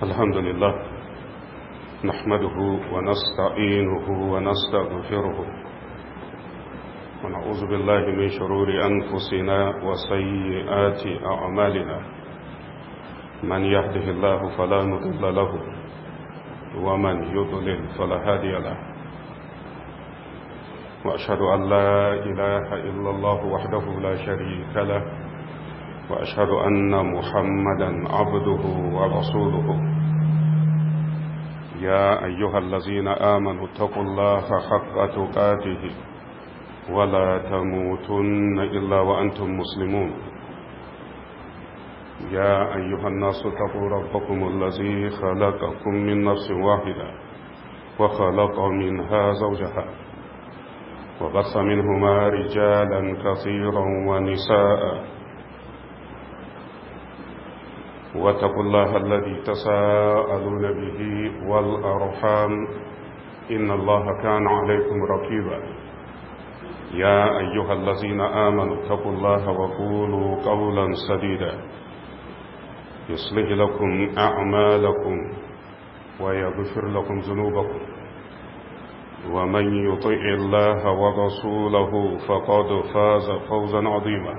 الحمد لله نحمده ونستعينه ونستغفره ونعوذ بالله من شرور أنفسنا وسيئات أعمالنا من يهده الله فلا مضل له ومن يضلل فلا هادي له وأشهد أن لا إله إلا الله وحده لا شريك له وأشهد أن محمدا عبده ورسوله يا أيها الذين آمنوا اتقوا الله حق تقاته ولا تموتن إلا وأنتم مسلمون يا أيها الناس اتقوا ربكم الذي خلقكم من نفس واحدة وخلق منها زوجها وبث منهما رجالا كثيرا ونساء واتقوا الله الذي تساءلون به والأرحام إن الله كان عليكم رقيبا يا أيها الذين آمنوا اتقوا الله وقولوا قولا سديدا يصلح لكم أعمالكم ويغفر لكم ذنوبكم ومن يطع الله ورسوله فقد فاز فوزا عظيما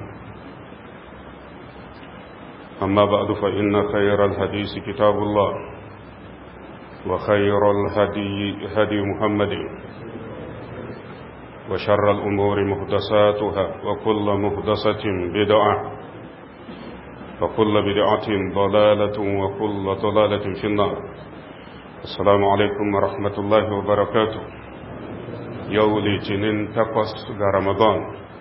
أما بعد فإن خير الحديث كتاب الله وخير الهدي هدي محمد وشر الأمور مهدساتها وكل مهدسة بدعة وكل بدعة ضلالة وكل ضلالة في النار السلام عليكم ورحمة الله وبركاته يولي جنين تقص رمضان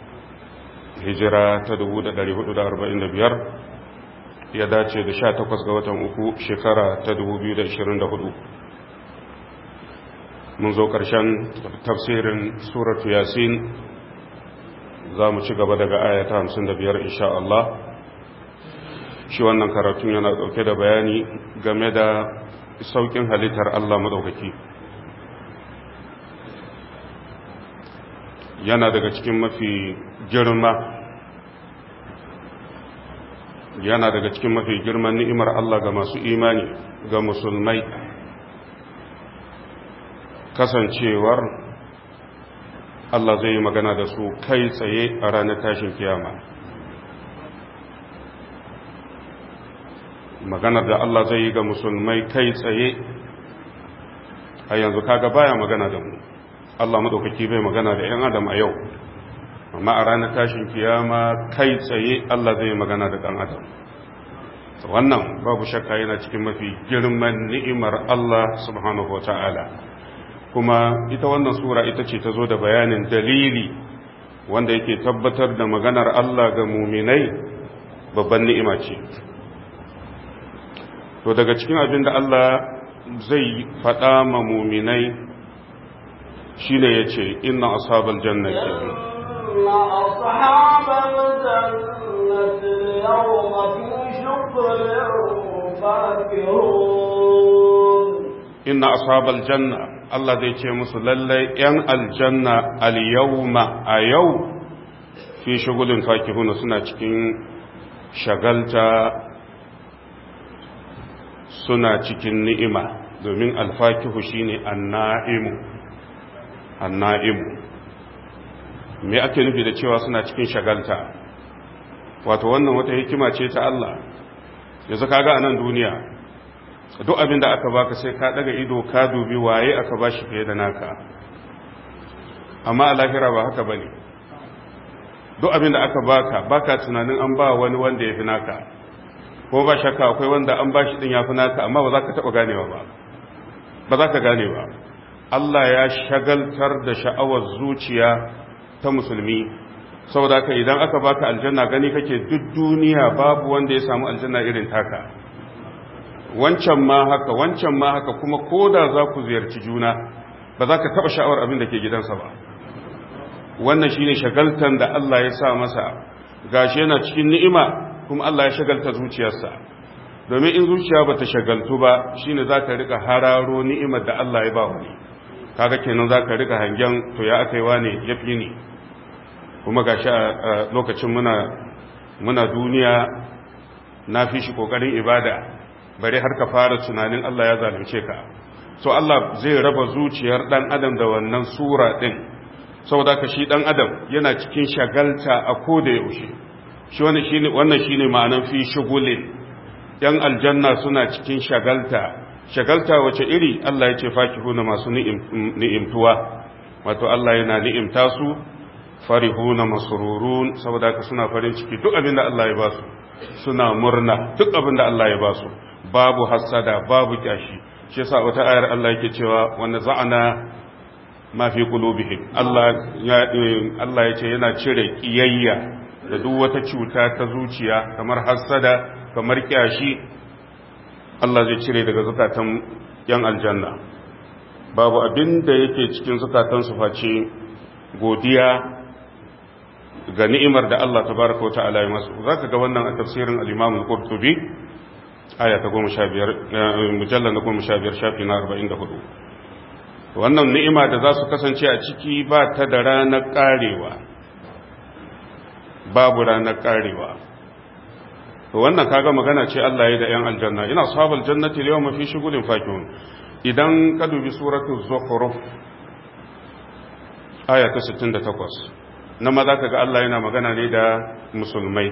هجرة تدود داري هدود أربعين بيار ya dace da sha takwas ga watan uku shekara ta hudu. mun zo ƙarshen tafsirin suratu yasin za mu ci gaba daga ayata hamsin da biyar insha Allah shi wannan karatun yana ɗauke da bayani game da sauƙin halittar Allah maɗaukaki yana daga cikin mafi girma yana daga cikin mafi girman ni'imar Allah ga masu imani ga musulmai kasancewar Allah zai yi magana da su kai tsaye a ranar tashin kiyama maganar da Allah zai yi ga musulmai kai tsaye a yanzu kaga baya magana da mu Allah madaukaki bai magana da 'yan adam a yau amma a ranar tashin kiyama kai tsaye Allah zai magana da ɗan adam wannan babu shakka yana cikin mafi girman ni'imar Allah subhanahu wata'ala kuma ita wannan sura ita ce ta zo da bayanin dalili wanda yake tabbatar da maganar Allah ga muminai babban ni'ima ce to daga cikin abin da Allah zai faɗa ma muminai shine yace inna ashabal jannati إن أصحاب الجنة اليوم في شكر فاكهون إن أصحاب الجنة الله zai ce musu lallai ‘yan aljanna al-yawma a yau fi shagulin fakihuna suna cikin shagalta suna cikin ni'ima domin alfakihu shine anna'imu anna'imu me ake nufi da cewa suna cikin shagalta wato wannan wata hikima ce ta Allah yanzu kaga a nan duniya duk abin da aka baka sai ka daga ido ka dubi waye aka bashi fiye da naka amma a lahira ba haka bane duk abin da aka baka baka tunanin an ba wani wanda ya fi naka ko ba shakka akwai wanda an bashi din ya fi naka amma ba za ka taba ganewa ba ba za ka gane ba Allah ya shagaltar da sha'awar zuciya ta musulmi saboda haka idan aka baka aljanna gani kake duk duniya babu wanda ya samu aljanna irin taka wancan ma haka wancan ma haka kuma koda za ku ziyarci juna ba za ka taba sha'awar abin da ke gidansa ba wannan shine shagaltan da Allah ya sa masa gashi yana cikin ni'ima kuma Allah ya shagalta zuciyarsa domin in zuciya bata shagaltu ba shine zaka rika hararo ni'imar da Allah ya ba wani kaga kenan zaka rika hangen to ya akaiwa ne yafi ni kuma gashi a lokacin muna muna duniya na fi shi kokarin ibada bare har ka fara tunanin Allah ya zalunce ka so Allah zai raba zuciyar dan adam da wannan sura din saboda ka shi dan adam yana cikin shagalta a koda yaushe shi wannan shine wannan shine ma'anar fi shugulin yan aljanna suna cikin shagalta shagalta wace iri Allah ya ce fakihuna masu ni'imtuwa wato Allah yana ni'imta su farihuna masururun saboda ka suna farin ciki duk abin da Allah ya ba su suna murna duk abin da Allah ya ba su babu hasada babu kyashi shi yasa wata ayar Allah yake cewa wanda za'ana ma fi qulubihim Allah ya Allah ya ce yana cire kiyayya da duk wata cuta ta zuciya kamar hasada kamar kyashi Allah zai cire daga zukatan yan aljanna babu abin da yake cikin zukatan su face godiya ga ni'imar da Allah tabaraka wata'ala ya masu zaka ga wannan a tafsirin al-Imam al-Qurtubi aya ta 15 mujallal na 15 shafi na 44 wannan ni'ima da za su kasance a ciki ba ta da ranar karewa babu ranar karewa to wannan kaga magana ce Allah ya da yan aljanna ina sahabal jannati al-yawma fi shughulin fakihun idan ka dubi suratul zukhruf aya ta 68 na ma za ka ga Allah yana magana ne da musulmai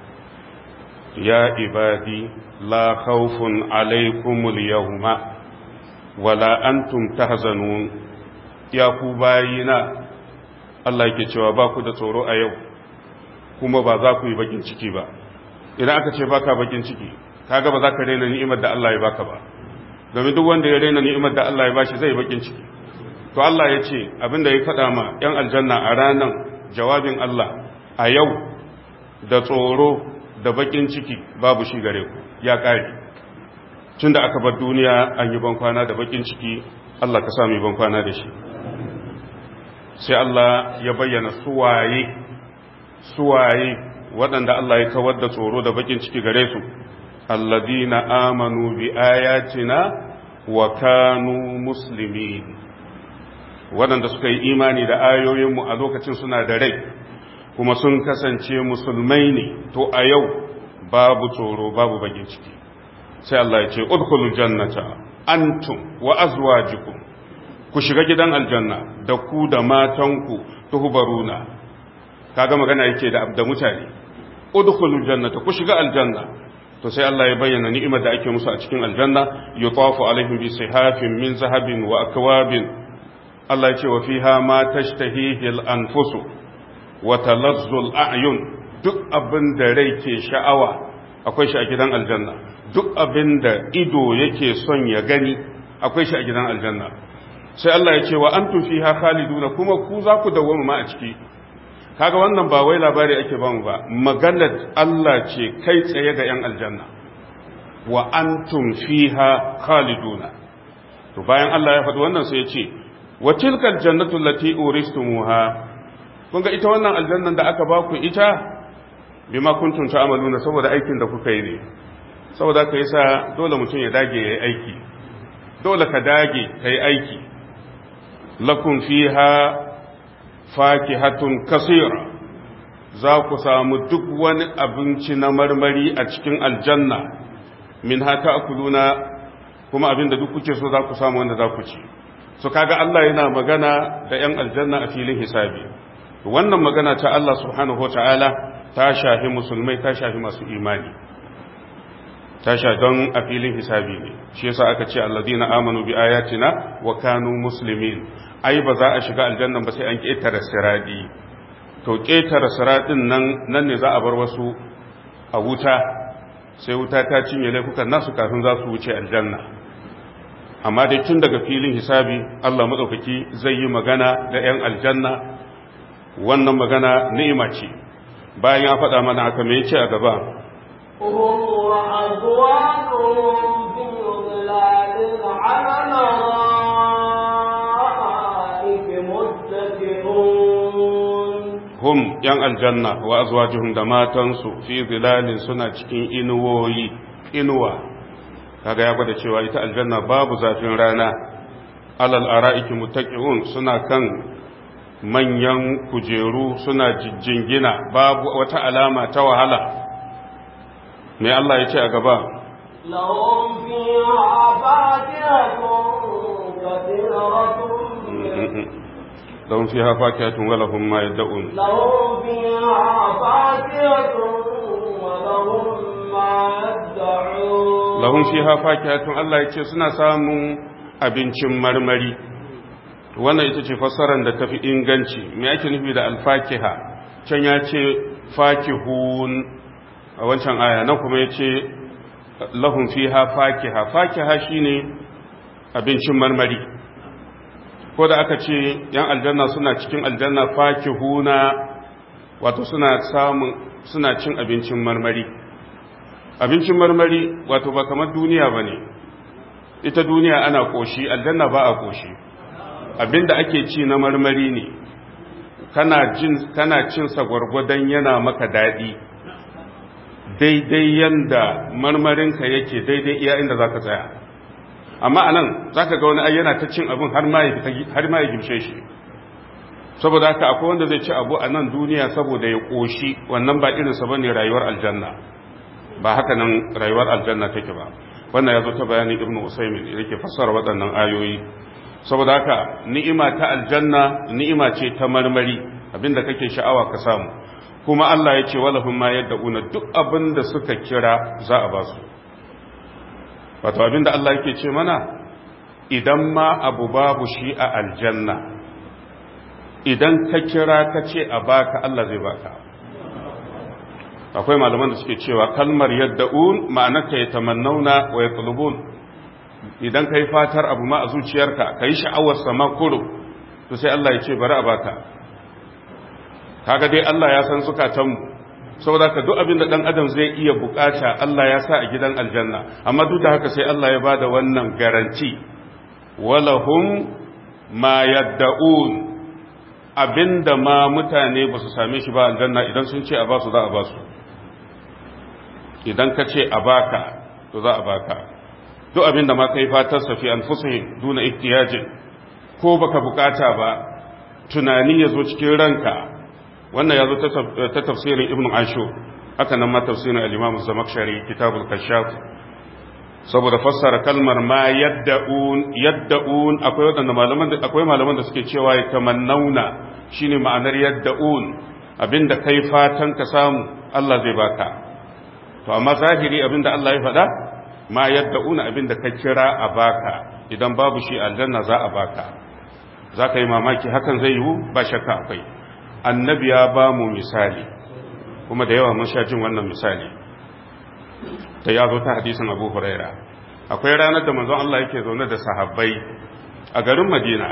ya ibadi la khawfun alaikumul yawma wala antum tahzanun ya ku bayina Allah yake cewa ba ku da tsoro a yau kuma ba za ku yi bakin ciki ba idan aka ce baka bakin ciki kaga ba za ka raina ni'imar da Allah ya baka ba domin duk wanda ya raina ni'imar da Allah ya bashi zai bakin ciki to Allah ya ce abinda ya faɗa ma 'yan aljanna a ranar jawabin Allah a yau da tsoro da bakin ciki babu shi gare ku ya ƙare tun da aka bar duniya an yi bankwana da bakin ciki Allah ka sami bankwana da shi sai Allah ya bayyana suwaye suwaye waɗanda Allah ya kawar da tsoro da bakin ciki gare su alladina amanu bi ayatina wa kanu muslimin waɗanda suka yi imani da ayoyinmu a lokacin suna da rai kuma sun kasance musulmai ne to a yau babu tsoro babu bakin ciki sai Allah ya ce udkhulul jannata antum wa azwajukum ku shiga gidan aljanna da ku da matanku tuhbaruna kaga magana yake da da mutane udkhulul jannata ku shiga aljanna to sai Allah ya bayyana ni'imar da ake musu a cikin aljanna yutafu alaihim bi sihafin min zahabin wa akwabin Allah ce wa fiha ma tashtahihi al-anfusu wa talazzu al-a'yun duk abin da rai ke sha'awa akwai shi a gidan aljanna duk abin da ido yake son ya gani akwai shi a gidan aljanna sai Allah ya ce wa antum fiha khaliduna kuma ku za ku dawwama ma a ciki kaga wannan ba wai labari ake ba mu ba maganar Allah ce kai tsaye ga yan aljanna wa antum fiha khaliduna to bayan Allah ya faɗi wannan sai ya ce wa tilkal jannatu allati uristumuha kun ga ita wannan aljannan da aka baku ita bima kuntum ta'maluna saboda aikin da kuka yi ne saboda ka yasa dole mutum ya dage yayi aiki dole ka dage kai aiki lakum fiha fakihatun kasira za ku samu duk wani abinci na marmari a cikin aljanna min hata akuluna kuma abinda duk kuke so za ku samu wanda za ku ci so kaga Allah yana magana da 'yan aljanna a filin hisabi wannan magana ta Allah subhanahu wa ta'ala ta shafi musulmai ta shafi masu imani ta shafi don a filin hisabi ne shi yasa aka ce alladina amanu bi ayatina wa kanu muslimin ai ba za a shiga aljannan ba sai an ƙetare siradi to ƙetare siradin nan nan ne za a bar wasu a wuta sai wuta ta cinye laifukan nasu kafin za su wuce aljanna amma dai tun daga filin hisabi Allah maɗaukaki zai yi magana da 'yan aljanna wannan magana ni'ima ce bayan ya faɗa mana haka me ce a gaba hum yan aljanna wa azwajuhum da matansu fi zilalin suna cikin inuwoyi inuwa kaga ya gwada cewa ita aljanna babu zafin rana alal ara'iki muttaqiun suna kan manyan kujeru suna jijjingina babu wata alama ta wahala me Allah ya ce a gaba لهم فيها فاكهة كثيرة لهم فيها فاكهة ولهم ما يدعون لهم فيها فاكهة ولهم ما يدعون lahun fiha fakihatun Allah yake suna samun abincin marmari wannan ita ce fassarar da tafi inganci me ake nufi da alfakiha can ya ce fakihun a wancan aya nan kuma ya ce lahun fiha fakiha fakiha shine abincin marmari ko da aka ce yan aljanna suna cikin aljanna fakihuna wato suna samun suna cin abincin marmari abincin marmari wato ba kamar duniya ba ne ita duniya ana ƙoshi aljanna ba a ƙoshi abinda ake ci na marmari ne kana cin sa gwargwadon yana maka daɗi daidai yanda marmarinka yake daidai iya inda za ka tsaya amma a nan za ka ga wani yana ta cin abin har ma ya gimshe shi saboda haka akwai wanda zai ci abu a nan duniya saboda ya ƙoshi wannan ba irinsa ba ne rayuwar aljanna ba haka nan rayuwar aljanna take ba wannan ya zo ta bayanin ibn usaimin da ke fassara waɗannan ayoyi saboda haka ni'ima ta aljanna ni'ima ce ta marmari abinda kake sha'awa ka samu kuma Allah ya ce walahum ma yad'una duk abinda suka kira za a ba su wato abinda Allah yake ce mana idan ma abu babu shi a aljanna idan ka kira ka ce a baka Allah zai baka akwai malaman da suke cewa kalmar yadda'un ma'anarta ya tamannauna wa ya tsulubun idan ka yi fatar abu ma a zuciyarka ka yi sha'awar sama kuro to sai Allah ya ce bari a baka kaga dai Allah ya san zukatanmu saboda ka duk abin da dan adam zai iya bukata Allah ya sa a gidan aljanna amma duk da haka sai Allah ya bada wannan garanti walahum ma yadda'un abinda ma mutane ba su same shi ba aljanna idan sun ce a ba su za a ba su idan ka ce a baka to za a baka duk abinda ma kai fatar safi anfusihim duna ihtiyajin ko baka bukata ba tunani ya zo cikin ranka wannan ya zo ta tafsirin ibn ashur haka nan ma tafsirin al-imam zamakshari kitabul kashaf saboda fassara kalmar ma yadda'un yadda'un akwai wadanda malaman da akwai malaman da suke cewa ya tamannauna shine ma'anar yadda'un abinda kai fatan ka samu Allah zai baka to amma zahiri abinda Allah ya faɗa ma yadda'una abinda ka kira a baka idan babu shi aljanna za a baka za ka yi mamaki hakan zai yiwu ba shakka akwai annabi ya ba mu misali kuma da yawa mun sha jin wannan misali ta ya zo ta hadisin abu huraira akwai ranar da manzon Allah yake zaune da sahabbai a garin madina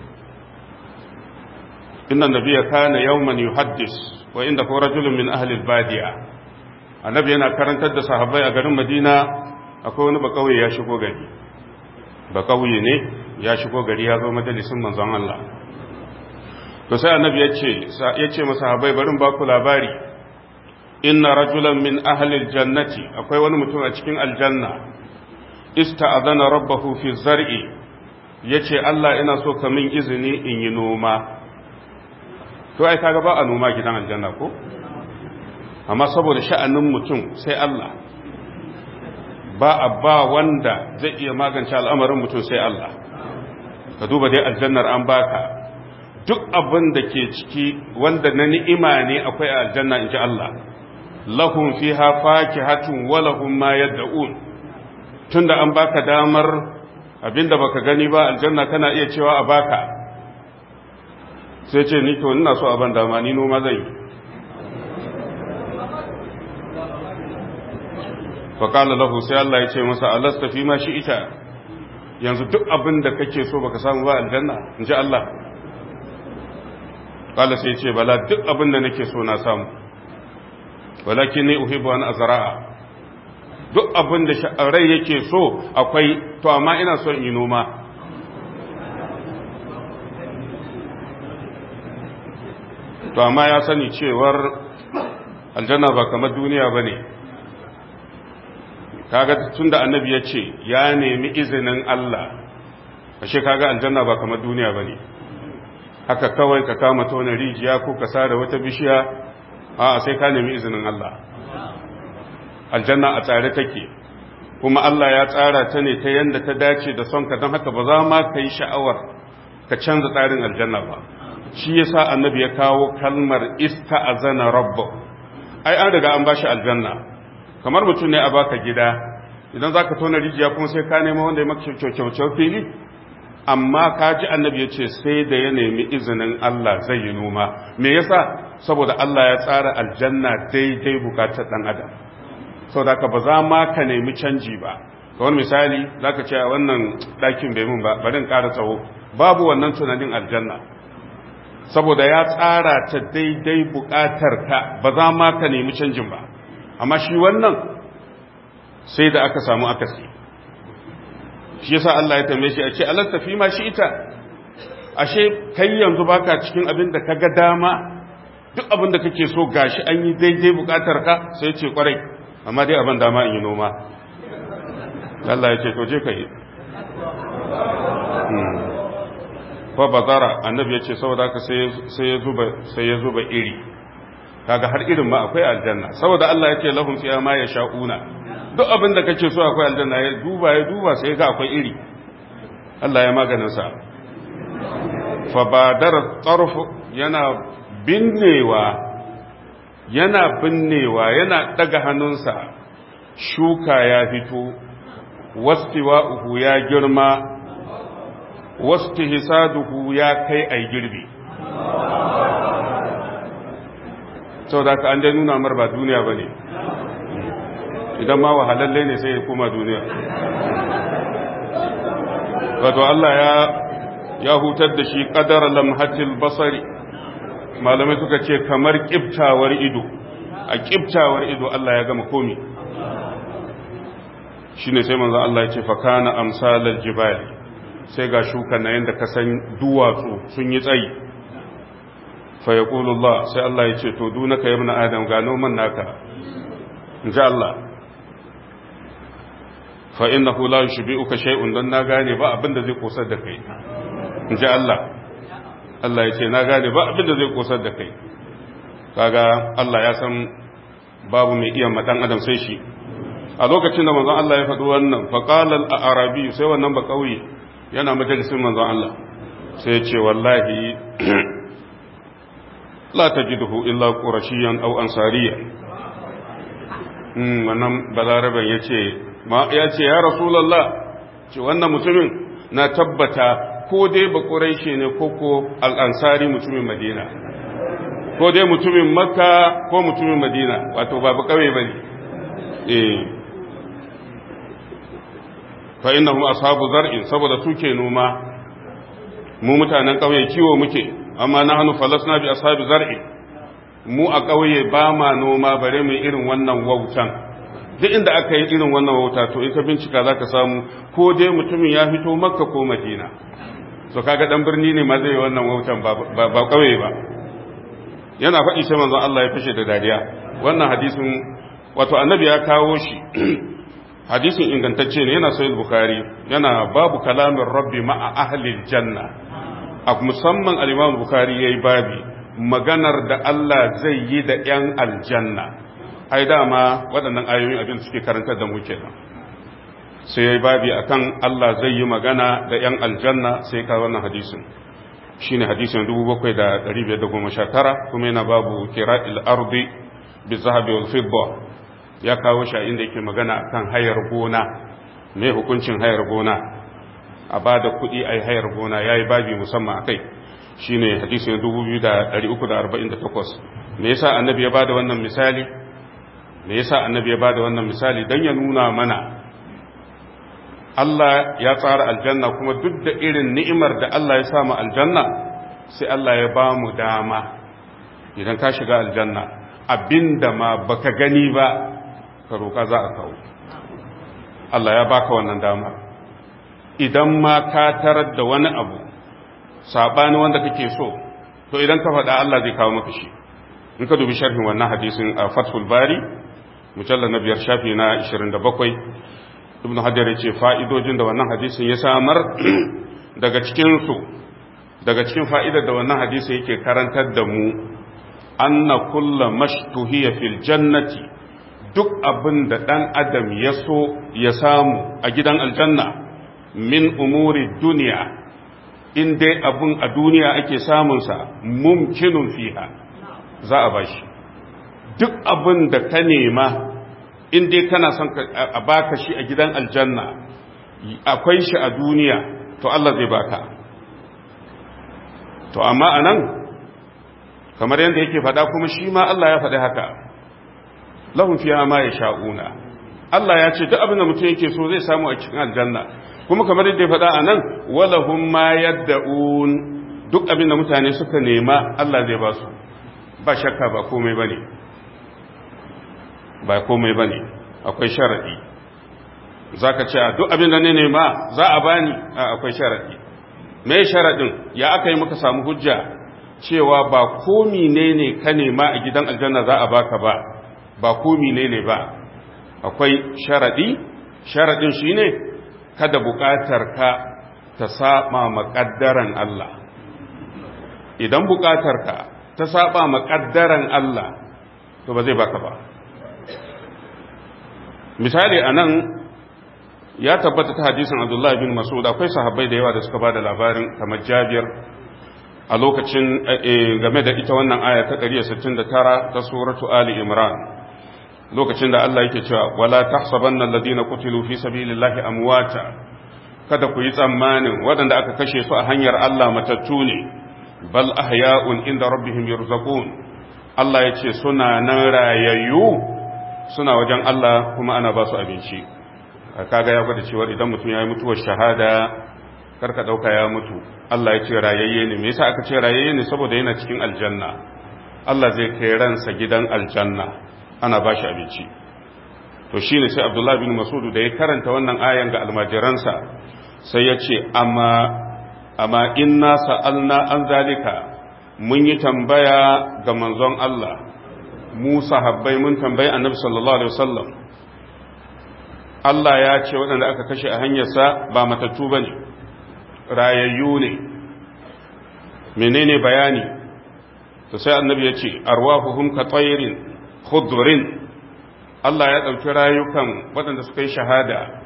inna nabiyya kana yawman yuhaddis wa inda ko rajulun min ahli badiya annabi yana karantar da sahabbai a garin madina akwai wani bakauye ya shigo gari bakauye ne ya shigo gari ya zo majalisin manzon Allah to sai annabi ya ce ya ce masahabai barin ba ku labari inna rajulan min ahli aljannati akwai wani mutum a cikin aljanna ista'adana rabbahu fi zar'i yace Allah ina so ka min izini in yi noma to ai kaga ba a noma gidan aljanna ko amma saboda sha'anin mutum sai Allah ba a ba wanda zai iya magance al'amarin mutum sai Allah ka duba dai aljannar an baka duk abin da ke ciki wanda na ni'ima ne akwai a aljanna in ji Allah lahum fiha fakihatun wa lahum ma yad'un tunda an baka damar abinda baka gani ba aljanna kana iya cewa a baka sai ce ni to ina so a ban dama ni noma zai faƙala lahu sai Allah ya ce masa alasta fi ma shi ita yanzu duk abin da kake so baka samu ba aljanna in ji Allah ƙala sai ce bala duk abin da nake so na samu walakin ne uhibbu an azra'a duk abin da rai yake so akwai to amma ina son yi noma to amma ya sani cewar aljanna ba kamar duniya ba ne kaga tun da annabi ya ce ya nemi izinin Allah ashe kaga aljanna ba kamar duniya ba ne haka kawai ka kama tona rijiya ko ka sare wata bishiya a sai ka nemi izinin Allah aljanna a tsare take kuma Allah ya tsara ta ne ta yanda ta dace da son ka don haka ba za ma ka yi sha'awar ka canza tsarin aljanna ba shi yasa annabi ya kawo kalmar ista'azana rabbu ai an riga an bashi aljanna kamar mutum ne a baka gida idan zaka tona rijiya kuma sai ka nema wanda ya maka kyaukyaukyau fili amma ka ji annabi ya ce sai da ya nemi izinin Allah zai yi noma me yasa saboda Allah ya tsara aljanna daidai bukatar dan adam saboda ka ba za ma ka nemi canji ba kamar misali zaka ce a wannan ɗakin bai mun ba bari in ƙara tsawo babu wannan tunanin aljanna saboda ya tsara ta daidai bukatar ka ba za ma ka nemi canjin ba amma shi wannan sai da aka samu akasi shi yasa Allah ya tambaye shi a ce alasta fi ma shi ita ashe kai yanzu baka cikin abin da kaga dama duk abin da kake so gashi an yi daidai bukatar ka sai ya ce kwarai amma dai abin dama in yi noma Allah ya ce to je ka yi fa bazara annabi ya ce saboda haka sai ya zuba sai ya zuba iri kaga har irin ma akwai aljanna saboda Allah ya ce lahum fiha ma yasha'una duk abin da kake so akwai aljanna ya duba ya duba sai ga akwai iri Allah ya maganin sa fa badara tarf yana binnewa yana binnewa yana daga hannunsa shuka ya fito wastiwa'uhu ya girma wasu hisaduhu ya kai a girbi sau da ka an dai nuna mar ba duniya ba ne idan ma wahalalle ne sai ya koma duniya wato Allah ya ya hutar da shi kadar lamhatil basari malamai suka ce kamar kiftawar ido a kiftawar ido Allah ya gama komi shine sai manzo Allah ya ce fa kana amsalal jibali sai ga shukan na yanda ka san duwatsu sun yi tsayi fa yaqulullah sai Allah ya ce to dunaka ya ibn adam ga noman naka inji Allah fa innahu la yushbi'uka shay'un dan na gane ba abinda zai kosar da kai inji Allah Allah ya ce na gane ba abinda zai kosar da kai kaga Allah ya san babu mai iya madan adam sai shi a lokacin da manzon Allah ya faɗi wannan fa qala al-arabi sai wannan ba kauye yana majalisin manzon Allah sai ya ce wallahi la tajiduhu illa qurashiyan aw ansariyan wannan balaraban ya ce ya ce ya rasulallah ce wannan mutumin na tabbata ko dai ba ƙuraishe ne ko ko al'ansari mutumin madina ko dai mutumin makka ko mutumin madina wato ba ba kawai ba ne eh fa innahum ashabu zar'in saboda suke noma mu mutanen ƙauye kiwo muke amma na hannu falasna bi ashabi zar'in mu a ƙauye ba ma noma bare mu irin wannan wautan duk inda aka yi irin wannan wauta to in ka bincika za ka samu ko dai mutumin ya fito makka ko madina so kaga dan birni ne ma zai wannan wautan ba ƙauye ba yana faɗi sai manzon Allah ya fashe da dariya wannan hadisin wato annabi ya kawo shi hadisin ingantacce ne yana sahih bukhari yana babu kalamin rabbi ma'a ahli janna a musamman al-imam bukhari yayi babi maganar da Allah zai yi da ‘yan aljanna, ai dama waɗannan ayoyin abin suke karantar da muke nan. Sai ya yi babi a kan Allah zai yi magana da ‘yan aljanna sai ka wannan hadisin. Shi ne hadisin 7,519 kuma yana babu kira ardi bi zahabi wal fidda ya kawo shi a inda yake magana akan hayar gona, mai hukuncin hayar gona, a ba da kuɗi a yi hayar gona ya yi babi musamman a kai. shi ne hadisin 2348 me yasa annabi ya bada wannan misali me yasa annabi ya bada wannan misali don ya nuna mana Allah ya tsara aljanna kuma duk da irin ni'imar da Allah ya samu aljanna sai Allah ya ba mu dama idan ka shiga aljanna abinda ma baka gani ba ka roƙa za a kawo Allah ya baka wannan dama idan ma ka tarar da wani abu sabani wanda kake so to idan ka faɗa Allah zai kawo maka shi in ka dubi sharhin wannan hadisin a Fathul Bari mujallal na biyar shafi na 27 Ibn Hajar ya ce fa'idojin da wannan hadisin ya samar daga cikin su daga cikin fa'idar da wannan hadisin yake karantar da mu anna kullu mashtuhiya fil jannati duk abin da ɗan adam ya so ya samu a gidan aljanna min umuri duniya in dai abin a duniya ake samunsa mumkinun fiha za a bashi duk abin da ka nema in dai kana son a baka shi a gidan aljanna akwai shi a duniya to Allah zai baka to amma anan kamar yadda yake faɗa kuma shi ma Allah ya faɗi haka lahum fiha ma yasha'una Allah ya ce duk abin da mutum yake so zai samu a cikin aljanna kuma kamar yadda ya faɗa anan walahum ma yadda'un duk abin da mutane suka nema Allah zai ba su ba shakka ba komai bane ba komai bane akwai sharadi zaka ce duk abin da ne nema za a bani akwai sharadi me sharadin ya aka yi muka samu hujja cewa ba komi ne ne ka nema a gidan aljanna za a baka ba ba komi ne ne ba akwai sharadi sharadin shine kada bukatar ka ta saba makaddaran Allah idan bukatar ka ta saba makaddaran Allah to ba zai baka ba misali anan ya tabbata ta hadisin Abdullah bin Mas'ud akwai sahabbai da yawa da suka bada labarin kamar Jabir a lokacin game da ita wannan aya ta 169 ta suratu Ali Imran lokacin da Allah yake cewa wala tahsabanna alladhina qutilu fi sabilillahi amwata kada ku yi tsammanin waɗanda aka kashe su a hanyar Allah matattu ne bal ahya'un inda rabbihim yurzaqun Allah ya ce suna nan rayayyu suna wajen Allah kuma ana ba su abinci kaga ya gwada cewa idan mutum ya yi mutuwar shahada karka dauka ya mutu Allah ya ce rayayye ne me yasa aka ce rayayye ne saboda yana cikin aljanna Allah zai kai ransa gidan aljanna ana ba shi abinci to shine sai Abdullah bin Mas'ud da ya karanta wannan ayan ga almajiransa sai ya ce amma amma inna sa'alna an zalika mun yi tambaya ga manzon Allah mu sahabbai mun tambayi annabi sallallahu alaihi wasallam Allah ya ce waɗanda aka kashe a hanyarsa ba matattu bane rayayyu ne menene bayani to sai annabi ya ce arwahuhum ka tsayirin khudrin Allah ya ɗauki rayukan waɗanda suka yi shahada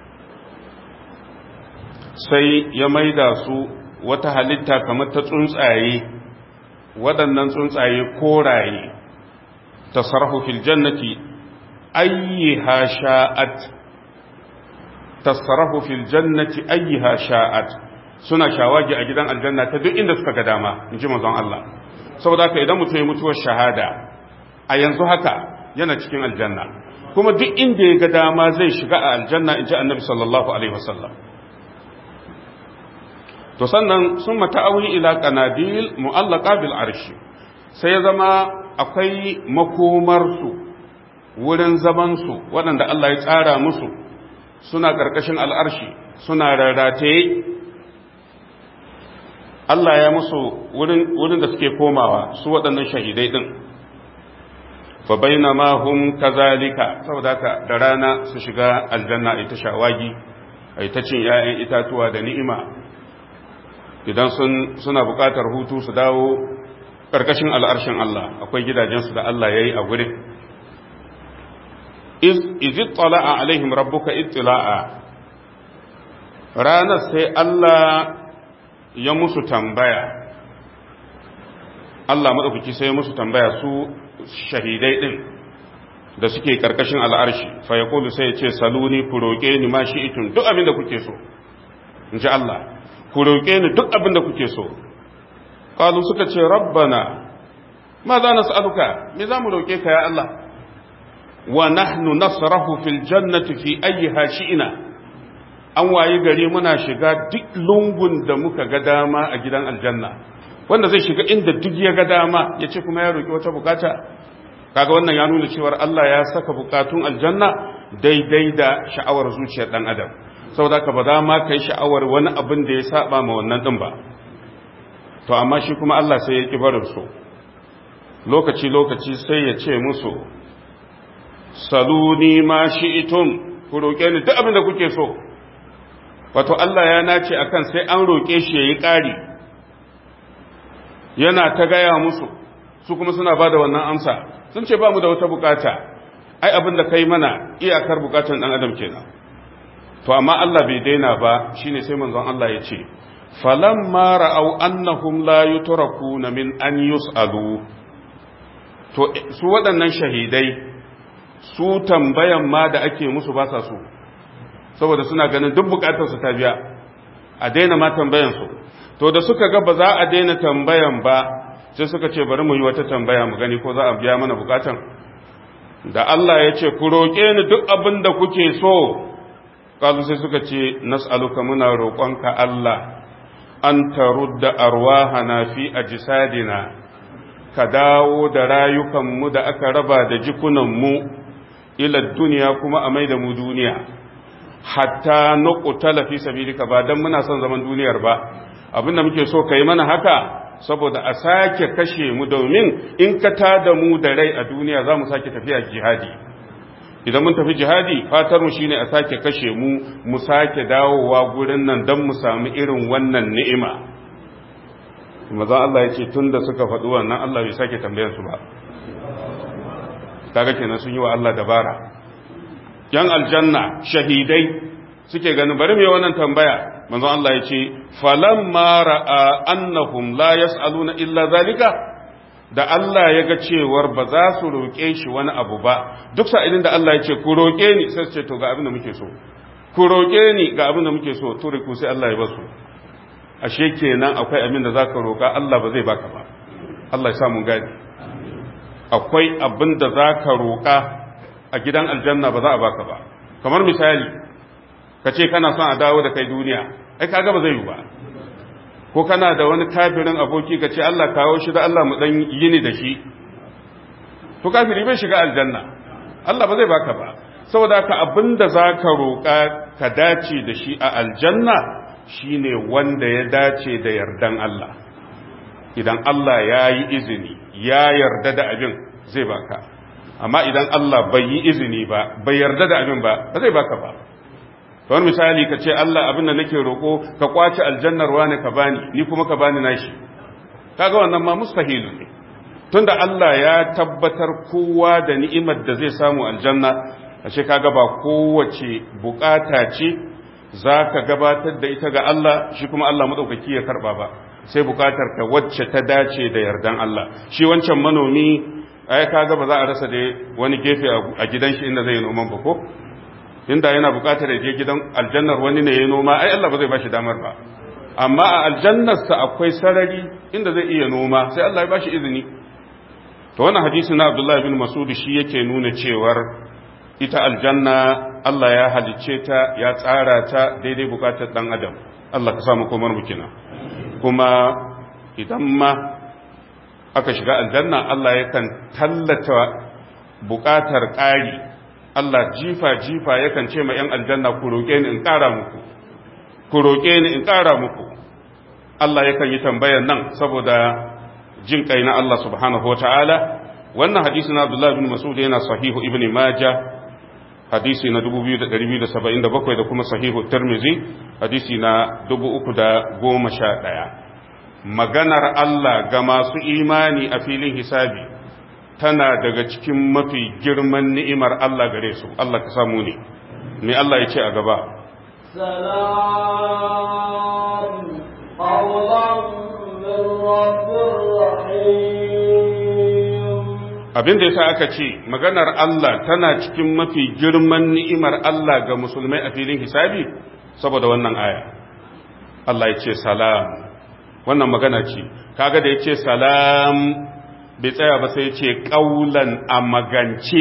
sai ya maida su wata halitta kamar ta tsuntsaye waɗannan tsuntsaye koraye tasarrafu fil jannati ayyiha sha'at tasarrafu fil jannati ayyiha sha'at suna shawagi a gidan aljanna ta duk inda suka ga dama in ji manzon Allah saboda haka idan mutum ya mutuwar shahada a yanzu haka yana cikin aljanna kuma duk inda ya ga dama zai shiga a aljanna in ji annabi sallallahu alaihi wasallam to sannan sun mata'awi ila qanabil mu'allaqa bil arshi sai ya zama akwai makomarsu wurin zamansu waɗanda Allah ya tsara musu suna ƙarƙashin al'arshi suna rarrataye Allah ya musu wurin da suke komawa su waɗannan shahidai ɗin fa baina ma hum kazalika saboda haka da rana su shiga aljanna a ta shawagi a ta cin 'ya'yan itatuwa da ni'ima idan suna buƙatar hutu su dawo ƙarƙashin al'arshin Allah akwai gidajensu da Allah ya yi a gurin izi tsala'a alaihim rabbuka ittila'a ranar sai Allah ya musu tambaya Allah maɗaukaki sai ya musu tambaya su shahidai ɗin da suke ƙarƙashin al'arshi fa ya sai ya ce saluni ku roƙe ni ma shi itun duk abin da kuke so in ji Allah ku roƙe ni duk abin da kuke so ƙalu suka ce rabbana ma za na sa'aluka me za mu roƙe ka ya Allah wa nahnu nasrahu fil jannati fi ayyiha shi'ina an wayi gari muna shiga duk lungun da muka ga dama a gidan aljanna wanda zai shiga inda duk ya ga dama ya ce kuma ya roƙi wata bukata kaga wannan ya nuna cewar Allah ya saka bukatun aljanna daidai da sha'awar zuciyar dan adam saboda ka ba za ma kai sha'awar wani abin da ya saba ma wannan din ba to amma shi kuma Allah sai ya ki barin su lokaci lokaci sai ya ce musu saluni ma shi'tum ku roke ni duk abin da kuke so wato Allah ya nace akan sai an roke shi yayi ƙari yana ta gaya musu su kuma suna bada wannan amsa sun ce ba mu da wata bukata ai abin da kai mana iyakar bukatun dan adam kenan to amma Allah bai daina ba shine sai manzon Allah ya ce falamma ra'aw annahum la yutrakuna min an yus'alu to su waɗannan shahidai su tambayan ma da ake musu ba sa so saboda suna ganin duk bukatar su ta biya a daina ma tambayan su to da suka ga ba za a daina tambayan ba sai suka ce bari mu yi wata tambaya mu gani ko za a biya mana bukatan da Allah ya ce ku roƙe ni duk abin da kuke so kazu sai suka ce nas'aluka muna roƙonka Allah an tarudda arwahana fi ajsadina ka dawo da rayukanmu da aka raba da jikunanmu ila duniya kuma a mai da mu duniya hatta nuqtala fi sabilika ba dan muna son zaman duniyar ba abinda muke so kai mana haka saboda a sake kashe mu domin in ka tada mu da rai a duniya za mu sake tafiya jihadi idan mun tafi jihadi fatar mu shine a sake kashe mu mu sake dawowa gurin nan don mu samu irin wannan ni'ima mazan Allah ya ce tun da suka faɗi wannan Allah bai sake tambayar su ba kaga kenan sun yi wa Allah dabara yan aljanna shahidai suke ganin bari mai wannan tambaya manzon Allah ya ce falamma ra'a annahum la yas'aluna illa zalika da Allah ya ga cewar ba za su roƙe shi wani abu ba duk sa'ilin da Allah ya ce ku roƙe ni sai su ce to ga abin da muke so ku roƙe ni ga abin da muke so to ku sai Allah ya basu ashe kenan akwai abin da zaka roƙa Allah ba zai baka ba Allah ya sa mun gani akwai abin da zaka roƙa a gidan aljanna ba za a baka ba kamar misali ka ce kana son a dawo da kai duniya ai kaga ba zai yi ba ko kana da wani kafirin aboki ka ce Allah kawo shi da Allah mu dan yini da shi to kafiri bai shiga aljanna Allah ba zai baka ba saboda ka abinda zaka roƙa ka dace da shi a aljanna shine wanda ya dace da yardan Allah idan Allah ya yi izini ya yarda da abin zai baka amma idan Allah bai yi izini ba bai yarda da abin ba ba zai baka ba kamar misali ka ce Allah abin da nake roƙo ka kwace aljannar wani ka bani ni kuma ka bani nashi kaga wannan ma mustahilu ne tunda Allah ya tabbatar kowa da ni'imar da zai samu aljanna ashe kaga ba kowace bukata ce zaka gabatar da ita ga Allah shi kuma Allah madaukaki ya karba ba sai bukatar ka wacce ta dace da yardan Allah shi wancan manomi ai kaga ba za a rasa da wani gefe a gidan shi inda zai noman ba ko inda yana bukatar ya je gidan aljannar wani ne ya noma ai Allah ba zai bashi damar ba amma a aljannarsa akwai sarari inda zai iya noma sai Allah ya bashi izini to wannan hadisi na Abdullah bin Mas'ud shi yake nuna cewar ita aljanna Allah ya halicce ta ya tsara ta daidai bukatar dan adam Allah ka samu komar mu kina kuma idan ma aka shiga aljanna Allah yakan tallata bukatar ƙari Allah jifa-jifa yakan ce ma ‘yan aljanna ku roƙe ni in ƙara muku, ku roƙe ni in ƙara muku. Allah yakan yi tambayan nan saboda jin kai na Allah subhanahu wa ta'ala. Wannan hadisi na Abdullah bin Masud yana sahihu Ibn Majah hadisi na 2277 da kuma sahihu Tirmizi hadisi na 311. Maganar Allah ga masu imani a filin hisabi. tana daga cikin mafi girman ni'imar Allah gare su Allah ka samu ne me Allah ya ce a gaba salam qawlan min rabbir rahim abin da yasa aka ce maganar Allah tana cikin mafi girman ni'imar Allah ga musulmai a filin hisabi saboda wannan aya Allah ya ce salam wannan magana ce kaga da ya ce salam bai tsaya ba sai ce ƙaulan a magance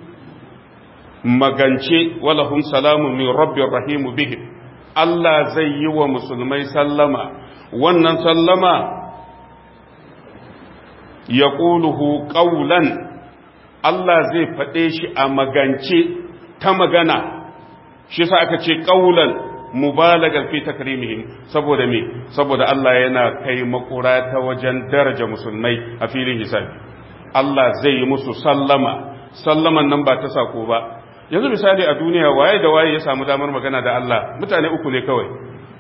magance walahum salamun min rabbir rahimu bihim Allah zai yi wa musulmai sallama wannan sallama ya ƙuluhu ƙaulan Allah zai faɗe shi a magance ta magana shi sa aka ce ƙaulan mubalagar fi takrimihim saboda me saboda Allah yana kai makura ta wajen daraja musulmai a filin hisabi Allah zai yi musu sallama sallaman nan ba ta sako ba yanzu misali a duniya waye da waye ya samu damar magana da Allah mutane uku ne kawai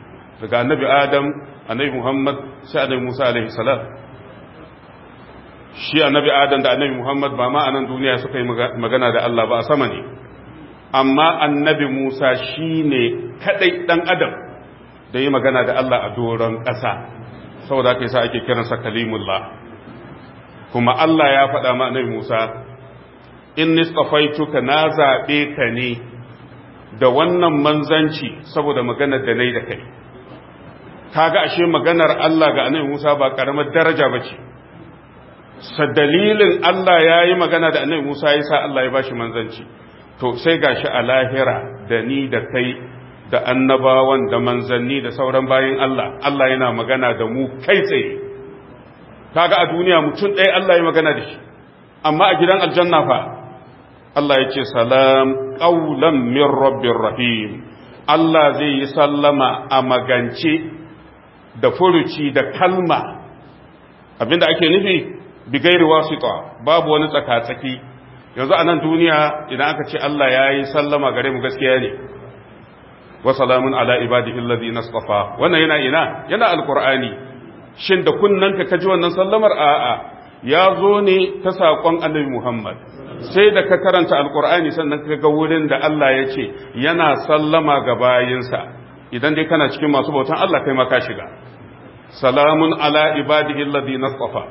daga annabi Adam annabi Muhammad sai annabi Musa alaihi salam shi annabi adam da annabi muhammad ba ma a nan duniya suka yi magana da Allah ba a sama ne amma annabi musa shi ne kaɗai ɗan adam da yi magana da Allah a doron ƙasa saboda haka yasa ake kiransa kalimullah kuma Allah ya faɗa ma annabi musa in nistafaituka na zaɓe ka ne da wannan manzanci saboda maganar da na yi da kai kaga ashe maganar Allah ga annabi Musa ba karamar daraja ba ce sa dalilin Allah ya yi magana da annabi Musa ya sa Allah ya ba shi manzanci to sai gashi a lahira da ni da kai da annabawan da manzanni da sauran bayin Allah Allah yana magana da mu kai tsaye kaga a duniya mutum ɗaya Allah ya magana da shi amma a gidan aljanna fa Allah ya ce salam ƙaulan min rabbir rahim Allah zai yi sallama a magance da furuci da kalma abinda ake nufi bigairi wasita babu wani tsaka-tsaki yanzu a nan duniya idan aka ce Allah ya yi sallama gare mu gaskiya ne wa salamun ala ibadihi allazi nasfafa wannan yana ina yana alqur'ani shin da kunnanka kaji wannan sallamar a'a ya zo ne ta saƙon annabi Muhammad sai da ka karanta alkur'ani sannan ka ga wurin da Allah ya ce yana sallama ga bayinsa idan dai kana cikin masu bautan Allah kai ma ka shiga salamun ala ibadihi alladhina safa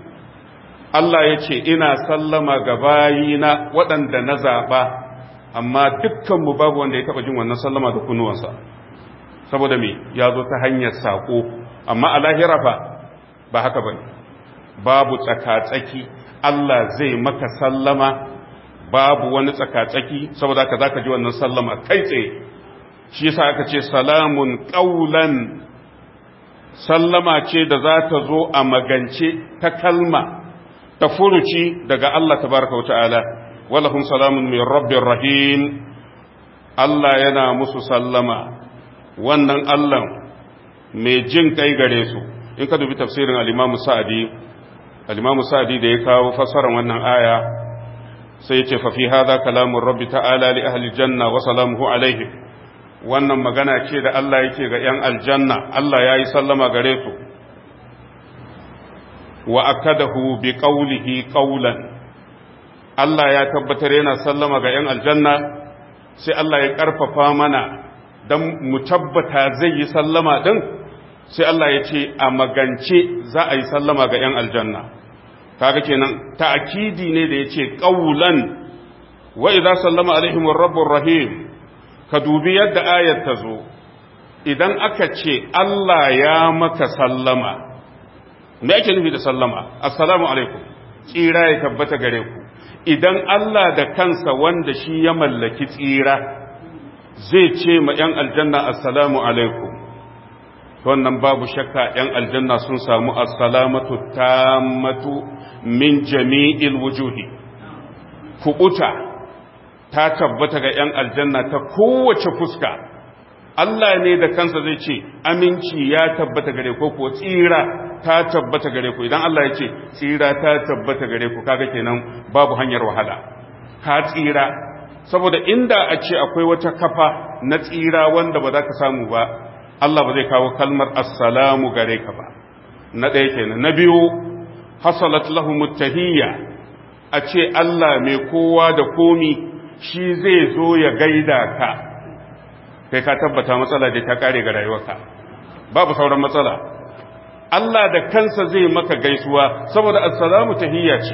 Allah ya ce ina sallama ga bayina waɗanda na zaɓa amma dukkan mu babu wanda ya taɓa jin wannan sallama da kunuwansa saboda me ya zo ta hanyar saƙo amma a lahira fa ba haka bane babu tsaka-tsaki Allah zai maka sallama babu wani tsaka-tsaki saboda haka zaka ji wannan sallama kai tsaye shi yasa aka ce salamun qaulan sallama ce da za ta zo a magance ta kalma ta furuci daga Allah tabaraka wa ta'ala walahum salamun min rabbir rahim Allah yana musu sallama wannan Allah mai jin kai gare su in ka dubi tafsirin al-Imam Sa'di al-Imam Sa'di da ya kawo fassarar wannan aya sai yace fa fi hadha kalamur rabbi ta'ala li ahli janna wa salamuhu alaihim wannan magana ce da Allah yake ga yan aljanna Allah yayi sallama gare su wa akadahu bi qawlihi qawlan Allah ya tabbatar yana sallama ga yan aljanna sai Allah ya karfafa mana dan mu tabbata zai yi sallama din sai Allah ya ce a magance za a yi sallama ga yan aljanna kaga kenan ta'kidi ne da yace qawlan wa idza sallama alaihim rabbur rahim ka dubi yadda ayat ta zo idan aka ce Allah ya maka sallama me ake nufi da sallama assalamu alaikum tsira ya tabbata gare ku idan Allah da kansa wanda shi ya mallaki tsira zai ce ma yan aljanna assalamu alaikum wannan babu shakka yan aljanna sun samu assalamatu tammatu min jami'il wujuhi kubuta ta tabbata ga ‘yan aljanna ta kowace fuska Allah ne da kansa zai ce aminci ya tabbata gare ku ko tsira ta tabbata gare ku idan Allah ya ce tsira ta tabbata gare ku kaga kenan babu hanyar wahala ka tsira saboda inda a ce akwai wata kafa na tsira wanda ba za ka samu ba Allah ba zai kawo kalmar assalamu gare ka ba na ɗaya kenan na biyu hasalat lahum tahiyya a ce Allah mai kowa da komi shi zai zo ya gaida ka kai ka tabbata matsala da ta kare ga rayuwarka babu sauran matsala Allah da kansa zai maka gaisuwa saboda assalamu tahiyya ce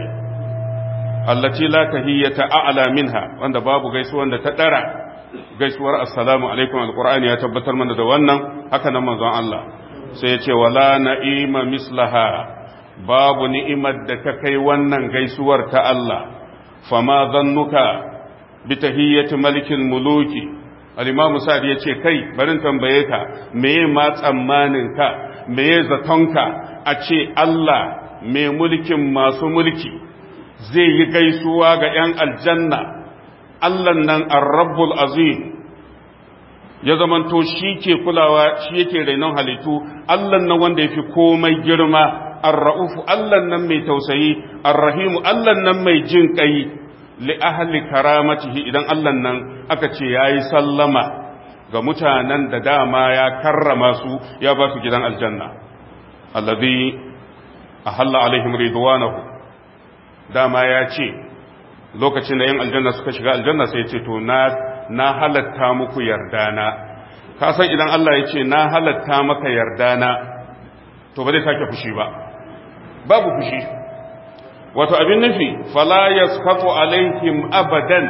allati la tahiyyata a'la minha wanda babu gaisuwan da ta dara gaisuwar assalamu alaikum alqur'ani ya tabbatar mana da wannan haka nan manzon Allah sai ya ce wala na'ima mislaha babu ni'imar da ta kai wannan gaisuwar ta Allah fama zannuka bi tahiyyati malikin muluki al-imamu sa'd yace kai barin tambaye ka meye ma tsammanin ka meye zatonka a ce Allah mai mulkin masu mulki zai yi gaisuwa ga 'yan aljanna Allah nan ar-rabbul azim ya zamanto shi ke kulawa shi yake rainon halittu Allah nan wanda yafi komai girma ar-ra'ufu Allah nan mai tausayi ar-rahimu Allah nan mai jin kai li ahli karamatihi idan Allah nan aka ce yayi sallama ga mutanen da dama ya karrama su ya ba su gidan aljanna allazi ahalla alaihim ridwanahu dama ya ce lokacin da yan aljanna suka shiga aljanna sai ya ce to na na halatta muku yardana ka san idan Allah ya ce na halatta maka yardana to ba zai sake fushi ba babu fushi wato abin nufi fala yasqatu alaihim abadan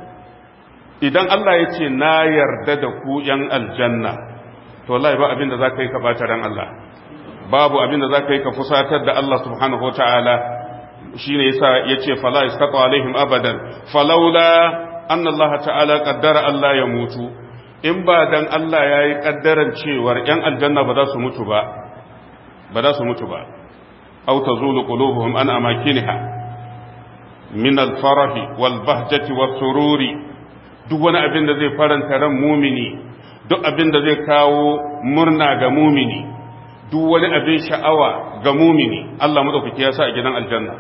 idan Allah ya ce na yarda da ku yan aljanna to wallahi ba abin da zaka yi ka bata ran Allah babu abin da zaka yi ka fusatar da Allah subhanahu wataala shine yasa yace fala yasqatu alaihim abadan falawla anna Allah ta'ala qaddara Allah ya mutu in ba dan Allah yayi kaddaran cewar yan aljanna ba za su mutu ba ba za su mutu ba aw tazulu qulubuhum an amakinha min al-farahi wal bahjati was sururi duk wani abin da zai faranta ran mumini duk abin da zai kawo murna ga mumini duk wani abin sha'awa ga mumini Allah madaukaki ya sa a gidan aljanna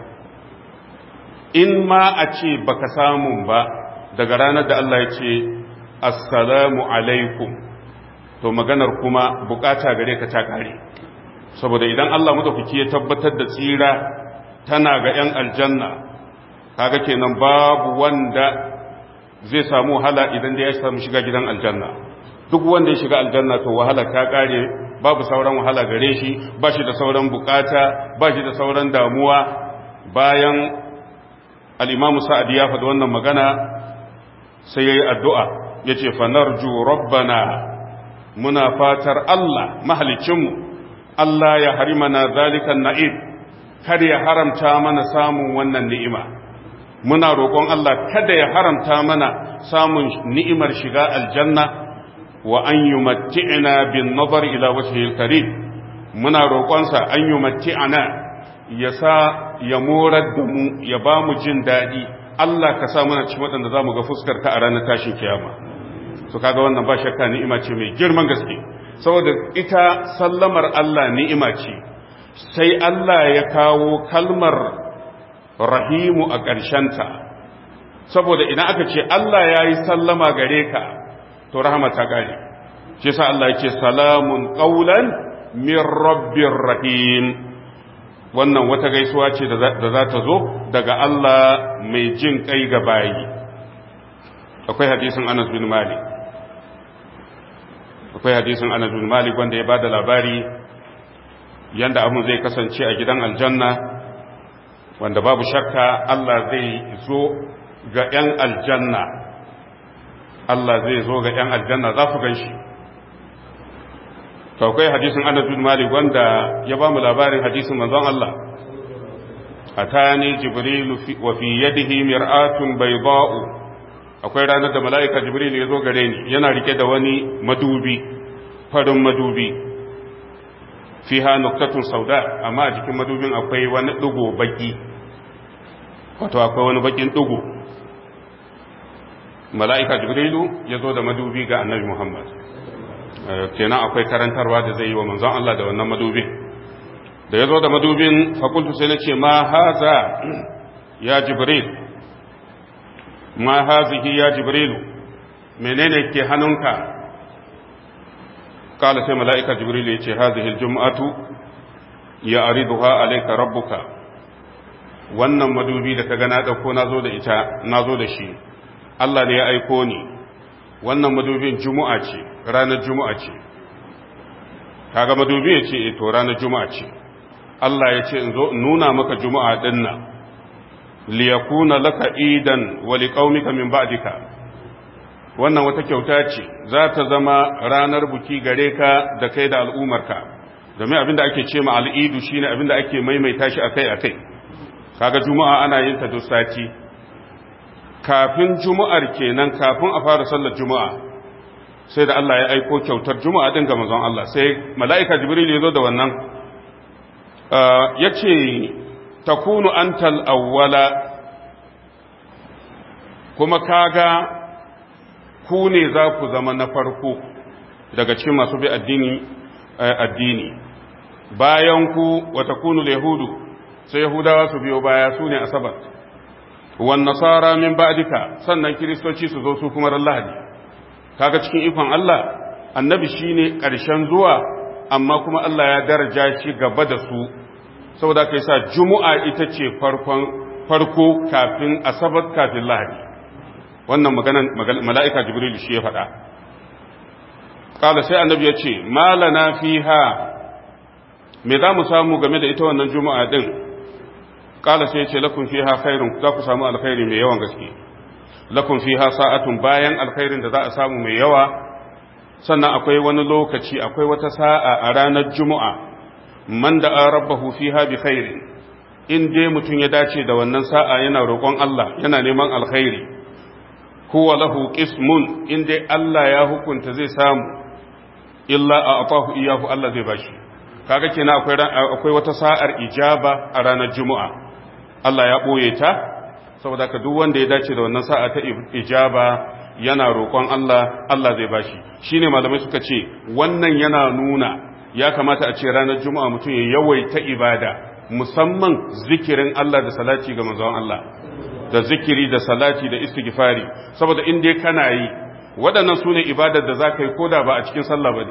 in ma a ce baka samu ba daga ranar da Allah ya ce assalamu alaikum to maganar kuma bukata gare ka ta kare saboda idan Allah madaukaki ya tabbatar da tsira tana ga 'yan aljanna kaga kenan babu wanda zai samu wahala idan da ya samu shiga gidan aljanna duk wanda ya shiga aljanna to wahala ta kare babu sauran wahala gare shi ba shi da sauran bukata ba shi da sauran damuwa bayan al'imamu sa'ad ya faɗi wannan magana sai ya yi addu'a ya ce fanarju rabbana muna fatar Allah mahalicinmu Allah ya harimana zalikan na'id kar ya haramta mana samun wannan ni'ima muna roƙon Allah kada ya haramta mana samun ni'imar shiga aljanna wa an yi matti'ina bin nazar ila wajhil karim muna roƙonsa an yi matti'ana ya sa ya morar da mu ya ba mu jin daɗi Allah ka sa mana cikin waɗanda za mu ga fuskar ka a ranar tashin kiyama to kaga wannan ba shakka ni'ima ce mai girman gaske saboda ita sallamar Allah ni'ima ce sai Allah ya kawo kalmar rahimu a ƙarshenta saboda idan aka ce Allah ya yi sallama gare ka to rahama ta ƙare shi sa Allah ya ce salamun ƙaulan min rabbir rahim wannan wata gaisuwa ce da za ta zo daga Allah mai jin kai ga bayi akwai hadisin Anas bin Malik akwai hadisin Anas bin Malik wanda ya bada labari yanda abun zai kasance a gidan aljanna wanda babu shakka Allah zai zo ga 'yan aljanna Allah zai zo ga 'yan aljanna za su gan shi akwai hadisin Anas bin Malik wanda ya ba mu labarin hadisin manzon Allah atani jibril wa fi yadihi mir'atun bayda'u akwai ranar da mala'ika jibril ya zo gare ni yana rike da wani madubi farin madubi fiha nuktatun sauda amma a jikin madubin akwai wani dugo baki wato akwai wani bakin dugo mala'ika jibrilu ya zo da madubi ga annabi muhammad kenan akwai karantarwa da zai yi wa manzon Allah da wannan madubin da ya zo da madubin fakultu sai na ce ma haza ya jibril ma hazihi ya jibrilu menene ke hannunka kala sai mala'ika jibrilu ya ce hazihi jum'atu ya ariduha alaika rabbuka wannan madubi da ka gana ɗauko na zo da ita na zo da shi Allah ne ya aiko ni wannan madubin juma'a ce ranar juma'a ce kaga madubi ya ce to ranar juma'a ce Allah ya ce in zo nuna maka juma'a din nan liyakuna laka idan wa liqaumika min ba'dika wannan wata kyauta ce za ta zama ranar buki gare ka da kai da al'umarka domin abinda ake ce ma al'idu shine abinda ake maimaita shi akai akai kaga juma'a ana yin ta duk sati kafin juma'ar kenan kafin a fara sallar juma'a sai da Allah ya aiko kyautar juma'a din ga manzon Allah sai mala'ika jibril ya zo da wannan yace takunu antal awwala kuma kaga ku ne za ku zama na farko daga cikin masu bi addini addini bayan ku wa takunu yahudu sai yahudawa su biyo baya su ne asabar wan nasara min ba'dika sannan kiristoci su zo su kuma ran lahadi kaga cikin ikon Allah annabi shine karshen zuwa amma kuma Allah ya daraja shi gaba da su saboda kai sa juma'a ita ce farkon farko kafin asabar kafin lahadi wannan maganan mala'ika jibril shi ya faɗa ƙala sai annabi ya ce malana fiha me za mu samu game da ita wannan juma'a din ƙala sai ya ce lakun fiha khairun za ku samu alkhairi mai yawan gaske lakun fiha sa'atun bayan alkhairin da za a samu mai yawa sannan akwai wani lokaci akwai wata sa'a a ranar juma'a man da an rabbahu fiha bi khairin in dai mutum ya dace da wannan sa'a yana roƙon Allah yana neman alkhairi huwa lahu qismun in dai Allah ya hukunta zai samu illa a atahu iyahu Allah zai bashi kaga kenan akwai akwai wata sa'ar ijaba a ranar juma'a Allah ya boye ta saboda ka duk wanda ya dace da wannan sa'a ta ijaba yana roƙon Allah Allah zai bashi shine malamai suka ce wannan yana nuna ya kamata a ce ranar juma'a mutum ya yawaita ibada musamman zikirin Allah da salati ga manzon Allah da zikiri da salati da istighfari saboda in dai kana yi waɗannan sune ibadar da zaka yi koda ba a cikin sallah bane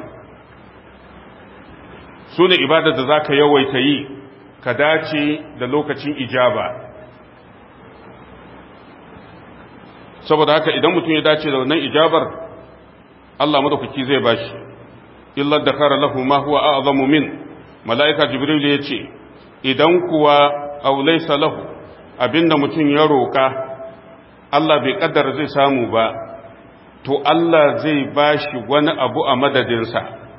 sune ibadar da zaka yawaita yi ka dace da lokacin ijaba saboda haka idan mutum ya dace da wannan ijabar Allah madaukaki zai bashi illa da kara lahu ma huwa a'zamu min mala'ika jibril ya ce idan kuwa aw laysa lahu abinda mutum ya roka Allah bai kaddara zai samu ba to Allah zai bashi wani abu a madadinsa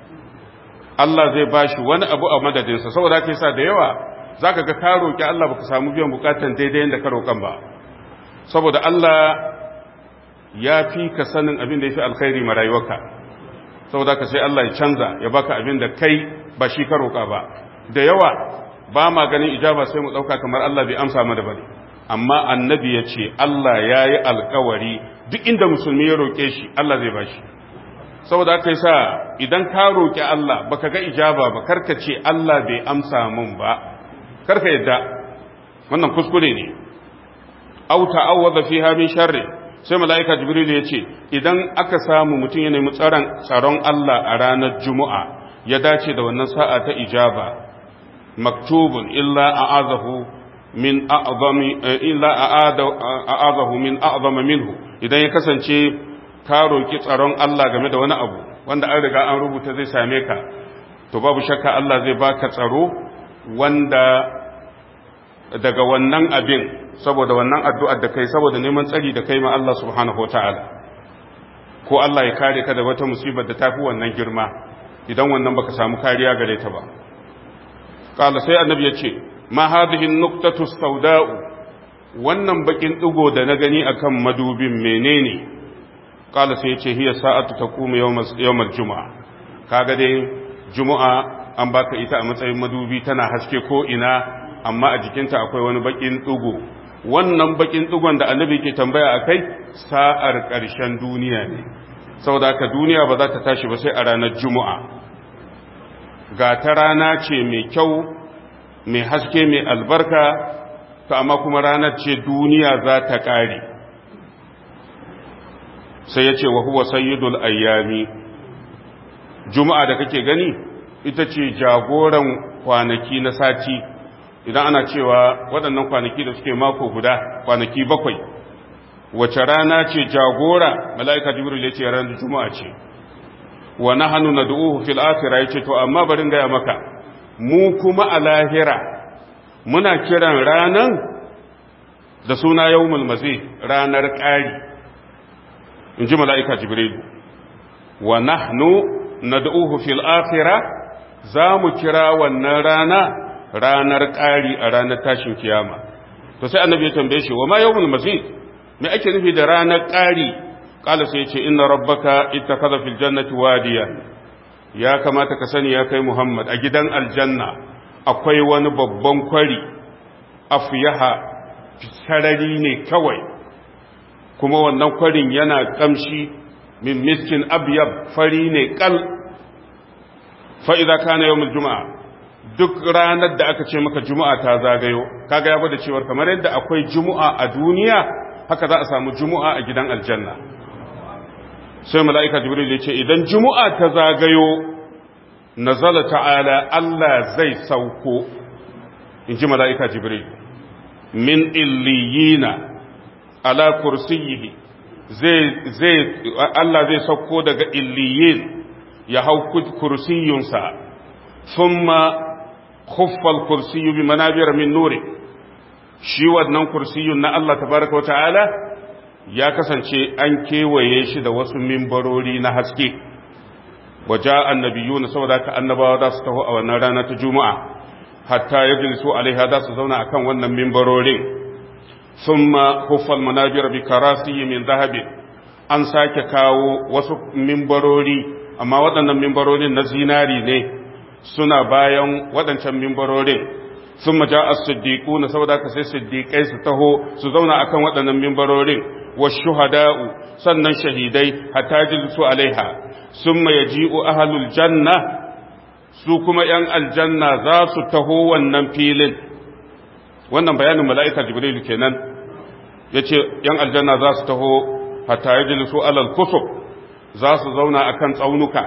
Allah zai bashi wani abu a madadinsa saboda haka yasa da yawa zaka ga ka roki Allah baka samu biyan bukatan daidai yanda ka rokan ba saboda Allah ya fi ka sanin abin da ya fi alkhairi ma rayuwarka saboda ka sai Allah ya canza ya baka abin da kai ba shi ka roƙa ba da yawa ba ma ganin ijaba sai mu ɗauka kamar Allah bai amsa mana bane amma annabi ya ce Allah ya yi alkawari duk inda musulmi ya roƙe shi Allah zai bashi saboda haka yasa idan ka roƙi Allah baka ga ijaba ba karka ce Allah bai amsa mun ba karka yadda wannan kuskure ne aw ta'awwadha fiha min sharri sai mala'ika jibril ya ce idan aka samu mutum ya nemi tsaron Allah a ranar juma'a ya dace da wannan sa'a ta ijaba maktubun illa a'azahu min a'zami illa a'azahu min a'zama minhu idan ya kasance ka roki tsaron Allah game da wani abu wanda an riga an rubuta zai same ka to babu shakka Allah zai baka tsaro wanda daga wannan abin saboda wannan addu'ar da kai saboda neman tsari da kai ma Allah subhanahu wa ta'ala ko Allah ya kare ka da wata musibar da ta fi wannan girma idan wannan baka samu kariya gare ta ba ƙala sai annabi ya ce ma hadihin nuktatu sauda'u wannan bakin ɗigo da na gani akan madubin menene ƙala sai ya ce hiya sa'atu ta kuma yawmar juma'a kaga dai juma'a an baka ita a matsayin madubi tana haske ko ina amma a jikinta akwai wani bakin ɗigo wannan bakin ɗigon da annabi ke tambaya a kai sa'ar ƙarshen duniya ne saboda haka duniya ba za ta tashi ba sai a ranar juma'a ga ta rana ce mai kyau mai haske mai albarka to amma kuma ranar ce duniya za ta ƙare sai ya ce wa huwa sayyidul ayyami juma'a da kake gani ita ce jagoran kwanaki na sati idan ana cewa waɗannan kwanaki da suke mako guda kwanaki bakwai wace rana ce jagora mala'ika jibril ya ce ranar juma'a ce wa nahnu nad'uhu fil akhirah yace to amma barin gaya maka mu kuma a lahira muna kiran ranan da suna yawmul mazi ranar ƙari inji mala'ika jibril wa nahnu nad'uhu fil akhirah za mu kira wannan rana ranar ƙari a ranar tashin kiyama to sai annabi ya tambaye shi wa ma yawmul mazid me ake nufi da ranar ƙari qala sai ya ce inna rabbaka ittakhadha fil jannati wadiya ya kamata ka sani ya kai muhammad a gidan aljanna akwai wani babban kwari afyaha sarari ne kawai kuma wannan kwarin yana kamshi min miskin abyab fari ne kal fa idza kana yawmul juma'a duk ranar da aka ce maka juma'a ta zagayo kaga ya gwada cewar kamar yadda akwai juma'a a duniya haka za a samu juma'a a gidan aljanna sai mala'ika jibril ya ce idan juma'a ta zagayo nazala ta'ala Allah zai sauko in ji mala'ika jibril min illiyina ala kursiyihi zai zai Allah zai sauko daga illiyin ya hau kursiyunsa thumma khuffa al-kursiyyu bi manabir min nuri shi wannan kursiyun na Allah tabaraka ta'ala ya kasance an kewaye shi da wasu mimbarori na haske waje annabiyu na saboda ka annabawa za su taho a wannan rana ta juma'a hatta ya jilisu alaiha za su zauna akan wannan mimbarorin thumma huffal manabir bi karasiyi min zahabi an sake kawo wasu mimbarori amma waɗannan mimbarorin na zinari ne suna bayan waɗancan mimbarorin ثم جاء الصديقون saboda ka sai siddiqai su taho su zauna akan waɗannan mimbarorin والشهداء sannan shahidai hatta jilsu alaiha summa yaji'u ahlul janna su kuma yan aljanna za su taho wannan filin wannan bayanin mala'ika jibril kenan yace yan aljanna za su taho hatta yajlisu alal kusub za su zauna akan tsaunuka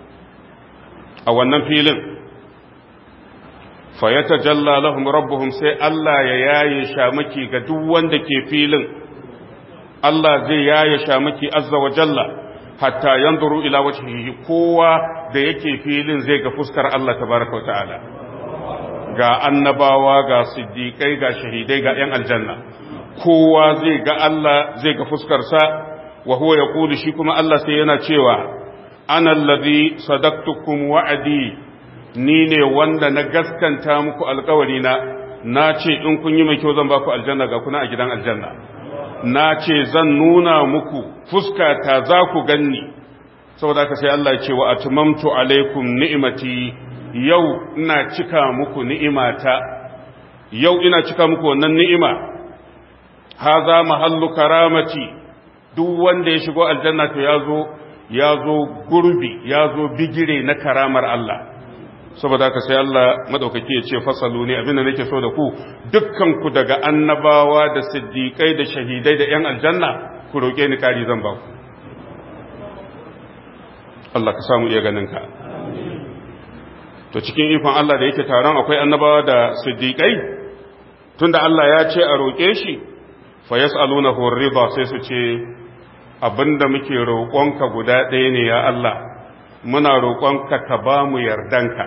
a wannan filin fayatajalla lahum rabbuhum sai Allah ya yaye shamaki ga duk wanda ke filin Allah zai yaye shamaki azza wa jalla hatta yanzuru ila wajhihi kowa da yake filin zai ga fuskar Allah tabaraka wa ta'ala ga annabawa ga siddiqai ga shahidai ga yan aljanna kowa zai ga Allah zai ga fuskar sa wa huwa yaqulu shi kuma Allah sai yana cewa ana allazi sadaqtukum wa'adi ni ne wanda na gaskanta muku alkawari na na ce in kun yi mai kyau zan baku aljanna ga kuna a gidan aljanna na ce zan nuna muku fuskata za ku ganni saboda ka sai Allah ya ce wa atmamtu alaikum ni'imati yau ina cika muku ni'imata yau ina cika muku wannan ni'ima haza mahallu karamati duk wanda ya shigo aljanna to ya zo ya zo gurbi ya zo bigire na karamar Allah saboda haka sai Allah madaukaki ya ce fasalu ne abinda nake so da ku dukkan ku daga annabawa da siddiqai da shahidai da yan aljanna ku roke ni kari zan ba ku Allah ka samu iya ganin ka to cikin ikon Allah da yake taron akwai annabawa da siddiqai tunda Allah ya ce a roke shi fa yas'alunahu ar-ridha sai su ce abinda muke roƙonka guda ɗaya ne ya Allah muna roƙonka ka ba mu yardanka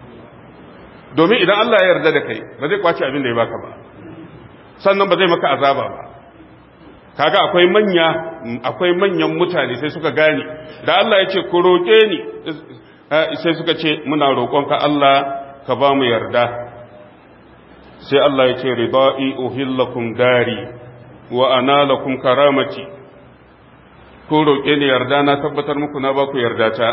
domin idan Allah ya yarda da kai ba zai kwace abin da ya baka ba sannan ba zai maka azaba ba kaga akwai manya akwai manyan mutane sai suka gane da Allah ya ce ku roƙe ni sai suka ce muna roƙonka Allah ka ba mu yarda sai Allah ya ce ridai uhillakum dari wa ana lakum karamati ko roƙe ni yarda na tabbatar muku na ba ku yarda ta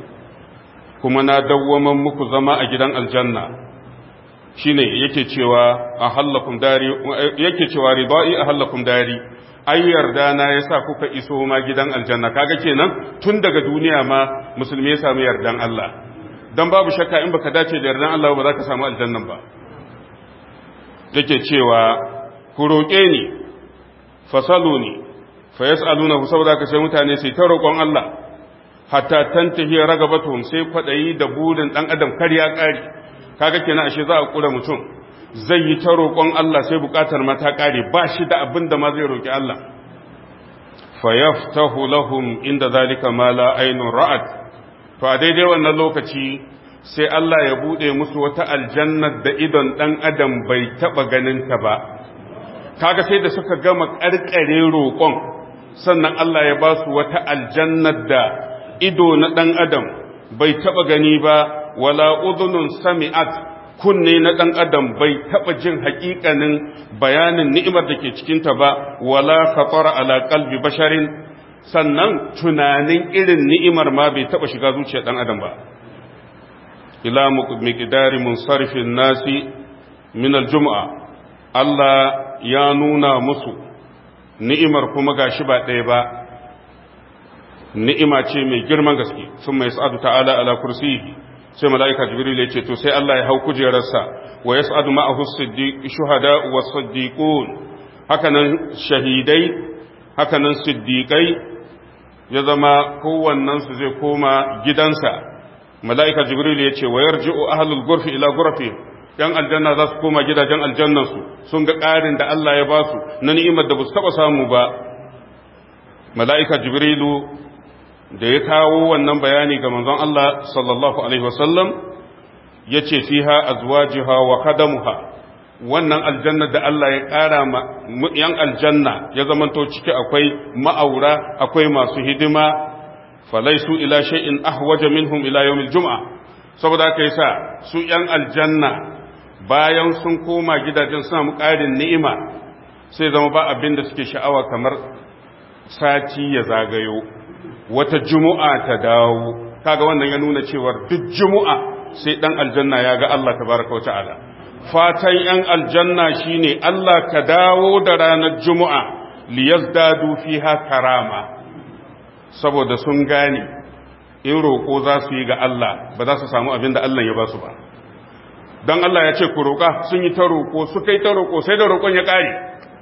kuma na dawwaman muku zama a gidan aljanna shine yake cewa a hallakum dari yake cewa ridai a hallakum dari ai yarda na yasa kuka iso ma gidan aljanna kaga kenan tun daga duniya ma musulmi ya samu yardan Allah dan babu shakka in baka dace da yardan Allah ba za ka samu aljannan ba yake cewa ku roƙe ni fasaluni fa yas'alunahu saboda ka sai mutane sai ta roƙon Allah hatta tantahi ragabatuhum sai kwadayi da burin dan adam kar ya kare kaga kenan ashe za a kura mutum zai yi ta roƙon Allah sai buƙatar ma ta kare ba shi da abin da ma zai roƙi Allah fa yaftahu lahum inda zalika ma la aynun ra'at to a daidai wannan lokaci sai Allah ya bude musu wata aljanna da idon dan adam bai taba ganin ta ba kaga sai da suka gama karkare roƙon sannan Allah ya ba su wata aljannar da ido na ɗan adam bai taɓa gani ba wala udhunun sami'at kunne na ɗan adam bai taɓa jin haƙiƙanin bayanin ni'imar da ke cikinta ba wala khatara ala qalbi basharin sannan tunanin irin ni'imar ma bai taɓa shiga zuciyar ɗan adam ba ila miqdari munsarifin nasi min aljum'a Allah ya nuna musu ni'imar kuma gashi ba ɗaya ba ni'ima ce mai girman gaske sun mai sa'adu ta'ala ala kursiyi sai mala'ika jibril ya ce to sai Allah ya hau kujerarsa wa yas'adu ma'ahu siddiq shuhada wa siddiqun hakanan shahidai hakanan siddiqai ya zama kowannen su zai koma gidansa mala'ika jibril ya ce wa yarji'u ahlul ghurfi ila ghurfi ‘yan aljanna za su koma gidajen aljannansu sun ga ƙarin da Allah ya ba su na ni'imar da ba su taɓa samu ba mala'ika jibrilu da ya kawo wannan bayani ga manzon Allah sallallahu Alaihi wasallam ya ce fiha azwajiha wa kadamuha wannan aljanna da Allah ya ƙara ma ‘yan aljanna ya zamanto ciki akwai ma'aura akwai masu hidima falaisu ila shay'in ahwaja minhum ila yawmil jum'a saboda haka yasa su ‘yan aljanna bayan sun koma gidajen suna ƙarin ni'ima sai zama ba abin da suke sha'awa kamar sati ya zagayo wata jumu'a ta dawo kaga wannan ya nuna cewar duk jumu'a sai dan aljanna ya ga Allah tabaraka wata'ala fatan yan aljanna shine Allah ka dawo da ranar jumu'a liyazdadu fiha karama saboda sun gane in roƙo za su yi ga Allah ba za su samu abin da Allah ya ba su ba don Allah ya ce ku roƙa sun yi ta roƙo su kai ta roƙo sai da roƙon ya ƙare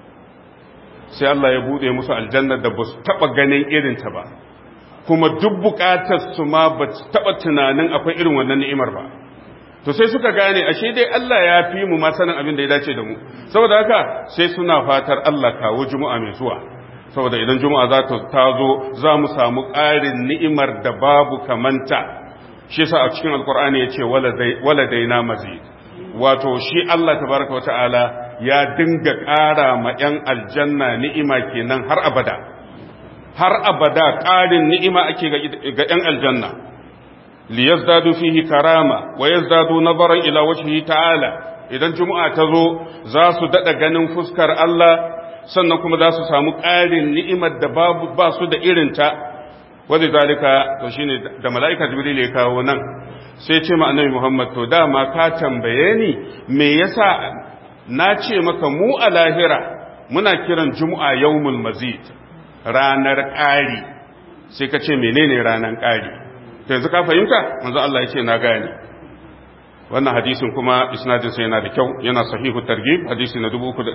sai Allah ya buɗe musu aljanna da ba su taɓa ganin irinta ba kuma duk buƙatar su ma ba su taɓa tunanin akwai irin wannan ni'imar ba to sai suka gane ashe dai Allah ya fi mu ma sanin abin da ya dace da mu saboda haka sai suna fatar Allah kawo juma'a mai zuwa saboda idan juma'a za ta tazo za mu samu ƙarin ni'imar da babu kamanta shi yasa a cikin alkur'ani ya ce wala daina mazid wato shi Allah tabaraka wa ta'ala ya dinga ƙara ma 'yan aljanna ni'ima kenan har abada har abada ƙarin ni'ima ake ga 'yan aljanna liyazdadu fihi karama wa yazdadu nazaran ila wajhihi ta'ala idan juma'a ta zo za su dada ganin fuskar Allah sannan kuma za su samu ƙarin ni'imar da babu ba su da irinta wadda zalika to shine da mala'ika jibril ya kawo nan sai ce ma annabi Muhammad to dama ka tambaye ni me yasa na ce maka mu a lahira muna kiran juma'a yawmul mazid ranar ƙari sai ka ce menene ranar ƙari to yanzu ka fahimta manzo Allah ya ce na gane wannan hadisin kuma isnadin sa yana da kyau yana sahihu targhib hadisi na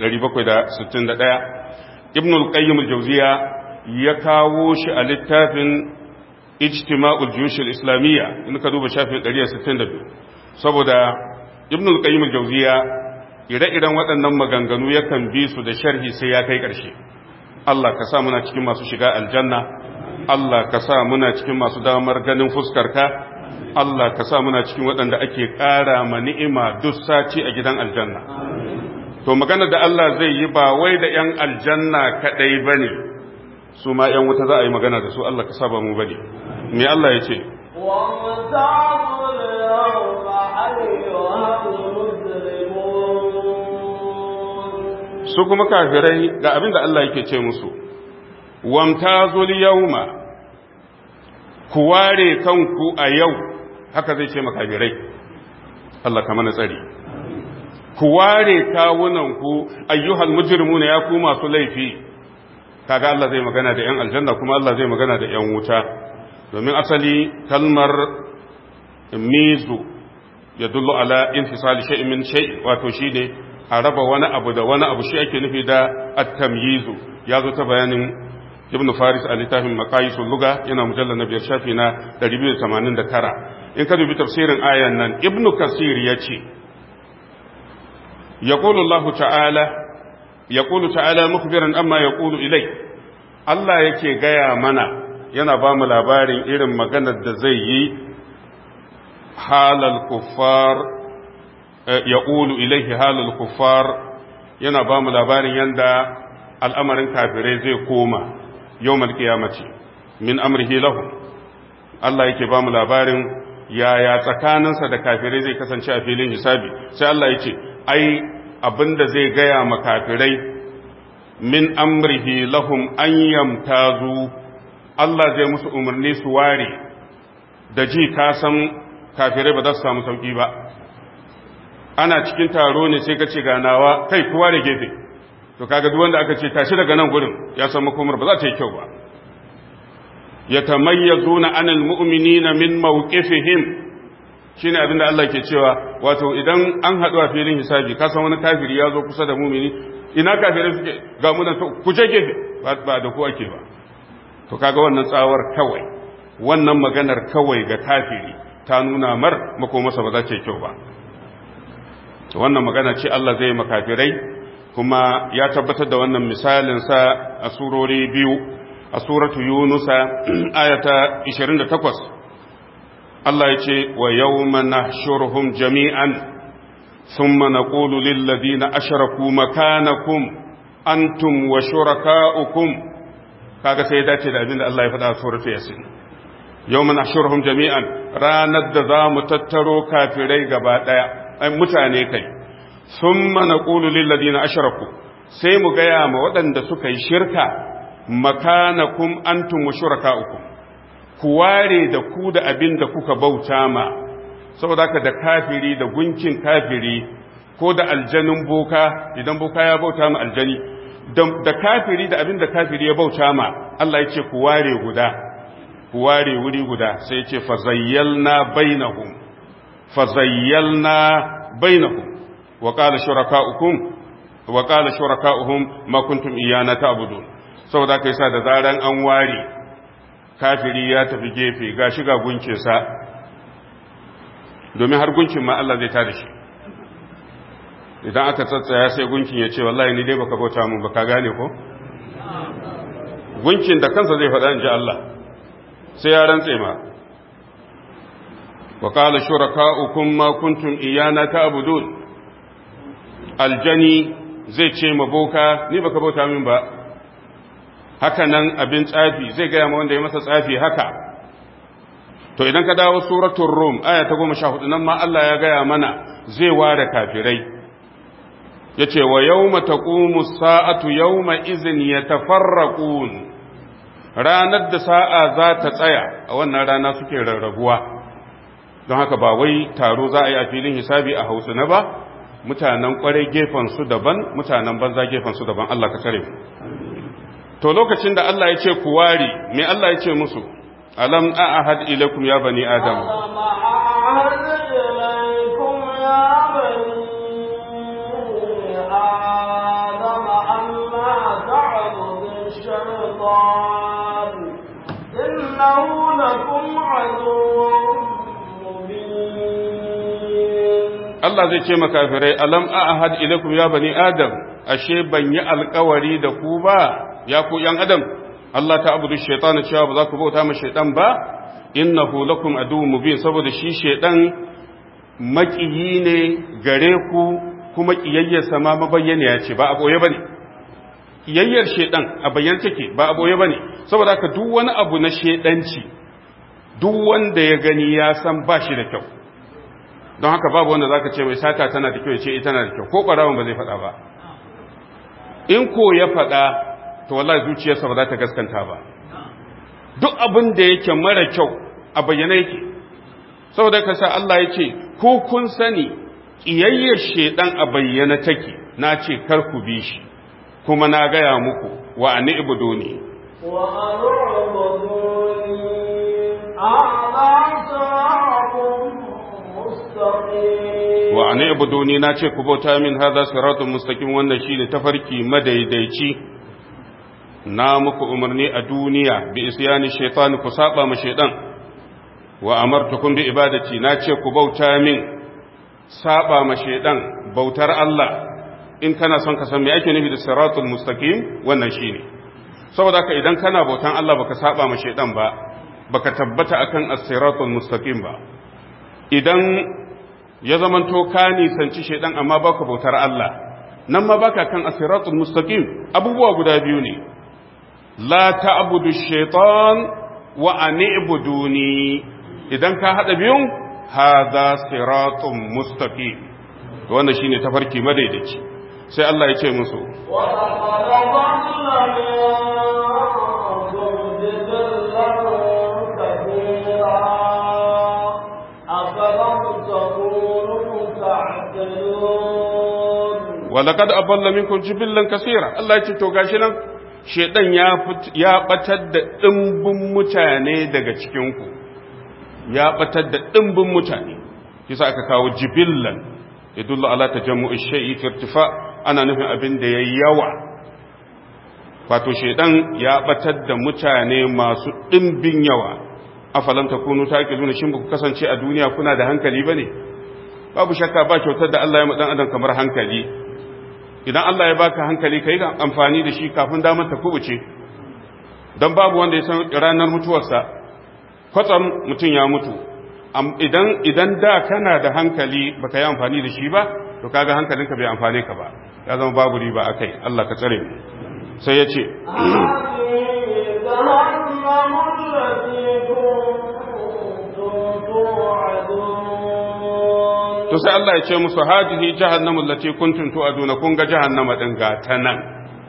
3761 ibn al-qayyim al-jawziya ya kawo shi a littafin ijtima'ul juyush al-islamiyya in ka duba shafin 162 saboda ibn al-qayyim al-jawziya ire-iren waɗannan maganganu yakan bi su da sharhi sai ya kai ƙarshe Allah ka sa muna cikin masu shiga aljanna Allah ka sa muna cikin masu damar ganin fuskarka Allah ka sa muna cikin waɗanda ake ƙara ma ni'ima duk sati a gidan aljanna to magana da Allah zai yi ba wai da 'yan aljanna kaɗai ba ne su ma 'yan wuta za a yi magana da su Allah ka sa ba mu ba ne me Allah ya ce su kuma kafirai ga abin da Allah yake ce musu wamtazul yawma ku ware kanku a yau haka zai ce makafirai Allah ka mana tsari ku ware kawunanku ayyuhal mujrimuna ya ku masu laifi kaga Allah zai magana da yan aljanna kuma Allah zai magana da yan wuta domin asali kalmar mizu ya dullu ala infisali shay'in min shay wato shine a raba wani abu da wani abu shi ake nufi da at-tamyizu ya zo ta bayanin ibn faris a littafin maqayisul luga yana mujallal na biyar shafi na 289 in ka dubi tafsirin ayan nan ibn kasir yace yaqulu allah ta'ala yaqulu ta'ala mukhbiran amma yaqulu ilai Allah yake gaya mana yana ba mu labarin irin maganar da zai yi halal kuffar yaqulu ilaihi halal kuffar yana ba mu labarin yanda al'amarin kafirai zai koma yawmal qiyamati min amrihi lahum Allah yake ba mu labarin yaya tsakaninsa da kafirai zai kasance a filin hisabi sai Allah yake ai abinda zai gaya ma kafirai min amrihi lahum an yamtazu Allah zai musu umarni su ware da ji ka san kafirai ba za su samu sauki ba ana cikin taro ne sai ka ce ganawa kai ku ware gefe to kaga duk wanda aka ce tashi daga nan gurin ya san makomar ba za ta yi kyau ba yatamayyazuna anil mu'minina min mawqifihim shine abinda Allah ke cewa wato idan an haɗu a filin hisabi ka san wani kafiri ya zo kusa da mumini ina kafirai suke ga mu nan ku je gefe ba da ku ake ba to kaga wannan tsawar kawai wannan maganar kawai ga kafiri ta nuna mar makomarsa ba za ta yi kyau ba wannan magana ce Allah zai makafirai kuma ya tabbatar da wannan misalin sa a surori biyu a suratu yunusa ayata 28 Allah ya ce wa yawma nahshuruhum jami'an thumma naqulu lil ladina ashraku makanakum antum wa shurakaukum kaga sai ya dace da abinda Allah ya faɗa a suratu yasin yawma nahshuruhum jami'an ranar da za mu tattaro kafirai gaba daya ai mutane kai thumma naqulu lil ladina ashraku sai mu gaya ma waɗanda suka yi shirka makanakum antum wa shurakaukum ku ware da ku da abin da kuka bauta ma saboda haka da kafiri da gunkin kafiri ko da aljanin boka idan boka ya bauta ma aljani da kafiri da abin da kafiri ya bauta ma Allah ya ce ku ware guda ku ware wuri guda sai ya ce fazayyalna bainahum fazayyalna bainahum wa qala shurakaukum wa qala shurakauhum ma kuntum iyana ta'budun saboda kai sa da zaran an ware kafiri ya tafi gefe ga shiga gunkinsa domin har gunkin ma Allah zai tada shi idan aka tsatsaya sai gunkin ya ce wallahi ni dai baka bauta mun baka gane ko gunkin da kansa zai faɗa in ji Allah sai ya rantse ma wa qala shuraka'ukum ma kuntum iyana ta'budun aljani zai ce ma boka ni baka bauta min ba haka nan abin tsafi zai gaya ma wanda ya masa tsafi haka to idan ka dawo suratul rum aya ta goma sha hudu nan ma Allah ya gaya mana zai ware kafirai ya ce wa yawma taqumu sa'atu yawma izin yatafarraqun ranar da sa'a za ta tsaya a wannan rana suke rarrabuwa don haka ba wai taro za a yi a filin hisabi a hausa na ba mutanen kwarai gefen su daban mutanen banza gefen su daban Allah ka kare mu to lokacin da Allah ya ce ku ware me Allah ya ce musu alam a'ahad ilaikum ya bani adam إنه لكم عدو Allah zai ce makafirai alam a'ahad ilaikum ya bani adam ashe ban yi alkawari da ku ba ya ku ‘yan adam, Allah ta abu da shaitana cewa ba za ku bauta ma shaitan ba, innahu lakum aduwwun mubin saboda shi shaitan maƙiyi ne gare ku kuma ƙiyayyarsa ma mabayyana ce ba a ɓoye ba ne. Ƙiyayyar shaitan a bayyana take ba a ɓoye ba ne, saboda haka duk wani abu na shaitanci, duk wanda ya gani ya san ba shi da kyau. Don haka babu wanda za ka ce mai sata tana da kyau ya ce ita tana da kyau, ko ɓarawon ba zai faɗa ba. In ko ya faɗa to wallahi zuciyarsa ba za ta gaskanta ba duk abin da yake mara kyau a bayyana yake saboda ka sa Allah ya ce ko kun sani ƙiyayyar shedan a bayyana take na ce kar ku bi shi kuma na gaya muku wa ani ibuduni wa an'buduni mustaqim wa ani ibuduni na ce ku bauta min hadha siratun mustaqim wannan shine tafarki madaidaici na muku umarni a duniya bi isyani shaitan ku saba ma shaitan wa amartukum bi ibadati na ce ku bauta min saba ma shaitan bautar Allah in kana son ka san me ake nufi da siratul mustaqim wannan shine saboda haka idan kana bautan Allah baka saba ma shaitan ba baka tabbata akan as-siratul mustaqim ba idan ya zamanto ka nisanci shaitan amma baka bautar Allah nan ma baka kan as-siratul mustaqim abubuwa guda biyu ne la ta'budu shaitan wa ani'buduni idan ka hada biyun hadha siratun mustaqim wannan shine tafarki madaidaici sai Allah ya ce musu wa laqad dhalla minkum jibillan kathira afalam takunu ta'qilun wa laqad aballa minkum jibillan kaseera Allah ya ce to gashi nan shedan ya batar da ɗimbin mutane daga cikinku ya batar da ɗimbin mutane kisa aka kawo jibillan ya dulla ala ta jamu'i shai'i firtifa ana nufin abin da ya yawa wato shedan ya batar da mutane masu ɗimbin yawa afalam ta kunu ta ƙilu shin ba ku kasance a duniya kuna da hankali ba ne babu shakka ba kyautar da Allah ya dan adam kamar hankali idan Allah ya baka hankali kai ga amfani da shi kafin damar ta kubuce dan babu wanda ya san ranar mutuwarsa kwatsam mutum ya mutu idan idan da kana da hankali baka yi amfani da shi ba to kaga hankalinka bai amfane ka ba ya zama babu riba akai Allah ka tsare mu sai ya ce to sai Allah ya ce musu hadihi jahannamu allati kuntum tu'aduna kun ga jahannama din ga ta nan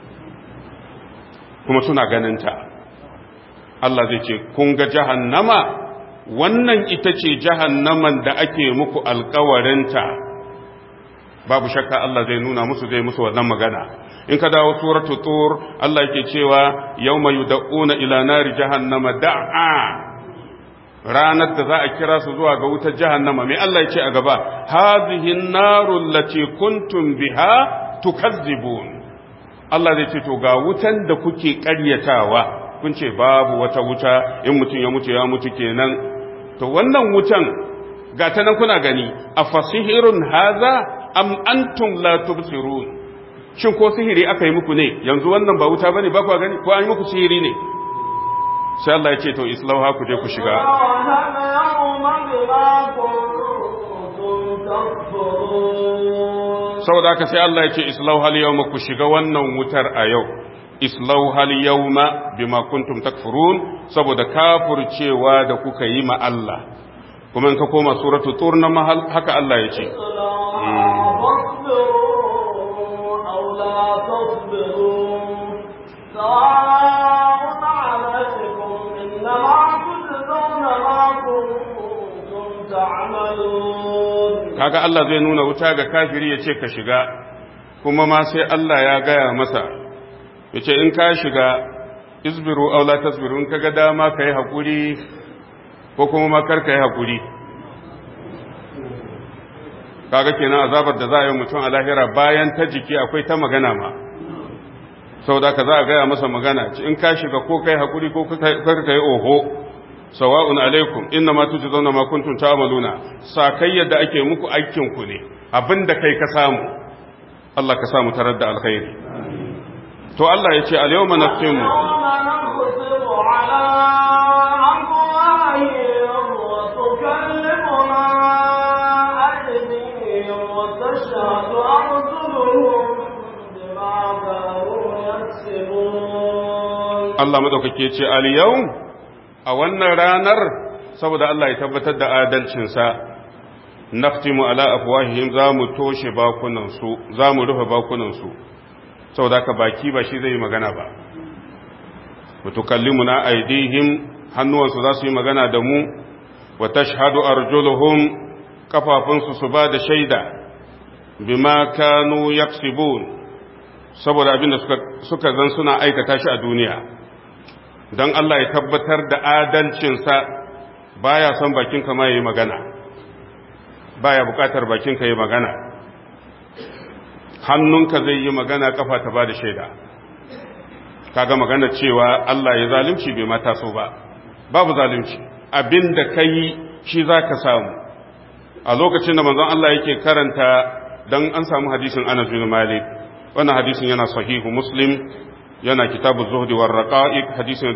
kuma suna ganin ta Allah zai ce kun ga jahannama wannan ita ce jahannaman da ake muku alkawarinta babu shakka Allah zai nuna musu zai musu wannan magana in ka dawo suratu tur Allah yake cewa yawma yud'una ila nari jahannama da'a ranar da za a kira su zuwa ga wutar jahannama mai Allah ya ce a gaba hadhihi an-naru allati kuntum biha tukazzibun Allah zai ce to ga wutan da kuke ƙaryatawa kun ce babu wata wuta in mutum ya mutu ya mutu kenan to wannan wutan ga ta nan kuna gani afasihirun haza am antum la tubsirun shin ko sihiri aka yi muku ne yanzu wannan ba wuta bane ba ku gani ko an yi muku sihiri ne sai Allah ya ce to islauha ku je ku shiga saboda haka sai Allah ya ce islauha al-yawma ku shiga wannan wutar a yau islauha al-yawma bima kuntum takfurun saboda kafircewa da kuka yi ma Allah kuma in ka koma suratul tur na mahal haka Allah ya ce kaga Allah zai nuna wuta ga kafiri ya ce ka shiga kuma ma sai Allah ya gaya masa ya ce in ka shiga isbiru aula tasbiru in ka ga dama ka yi haƙuri ko kuma makar ka yi haƙuri kaga kenan azabar da za a yi mutum a lahira bayan ta jiki akwai ta magana ma sau da ka za a gaya masa magana in ka shiga ko ka yi haƙuri ko kar ka yi oho sawa'un alaikum inna ma tujzauna ma kuntum ta'maluna sakai yadda ake muku aikin ku ne abinda kai ka samu Allah ka samu tarar da alkhairi to Allah ya ce al-yawma naqtimu Allah madaukake ce al-yawm a wannan ranar saboda Allah ya tabbatar da adalcinsa naftimu ala afwahihim za mu toshe bakunansu za mu rufe bakunansu saboda ka baki ba shi zai yi magana ba mutukallimuna aidihim hannuwansu za su yi magana da mu wa tashhadu arjuluhum kafafunsu su ba da shaida bima kanu yaksibun saboda abin da suka suka zan suna aikata shi a duniya don Allah ya tabbatar da adalcinsa baya son bakinka ma yi magana baya bukatar bakinka yi magana hannunka zai yi magana kafa ta ba da shaida kaga magana cewa Allah ya zalunci bai mata so ba babu zalunci abinda ka yi shi za ka samu a lokacin da manzon Allah yake karanta don an samu hadisin Anas bin Malik wannan hadisin yana sahihu Muslim yana kitabu zuhdi war raqa'iq hadisin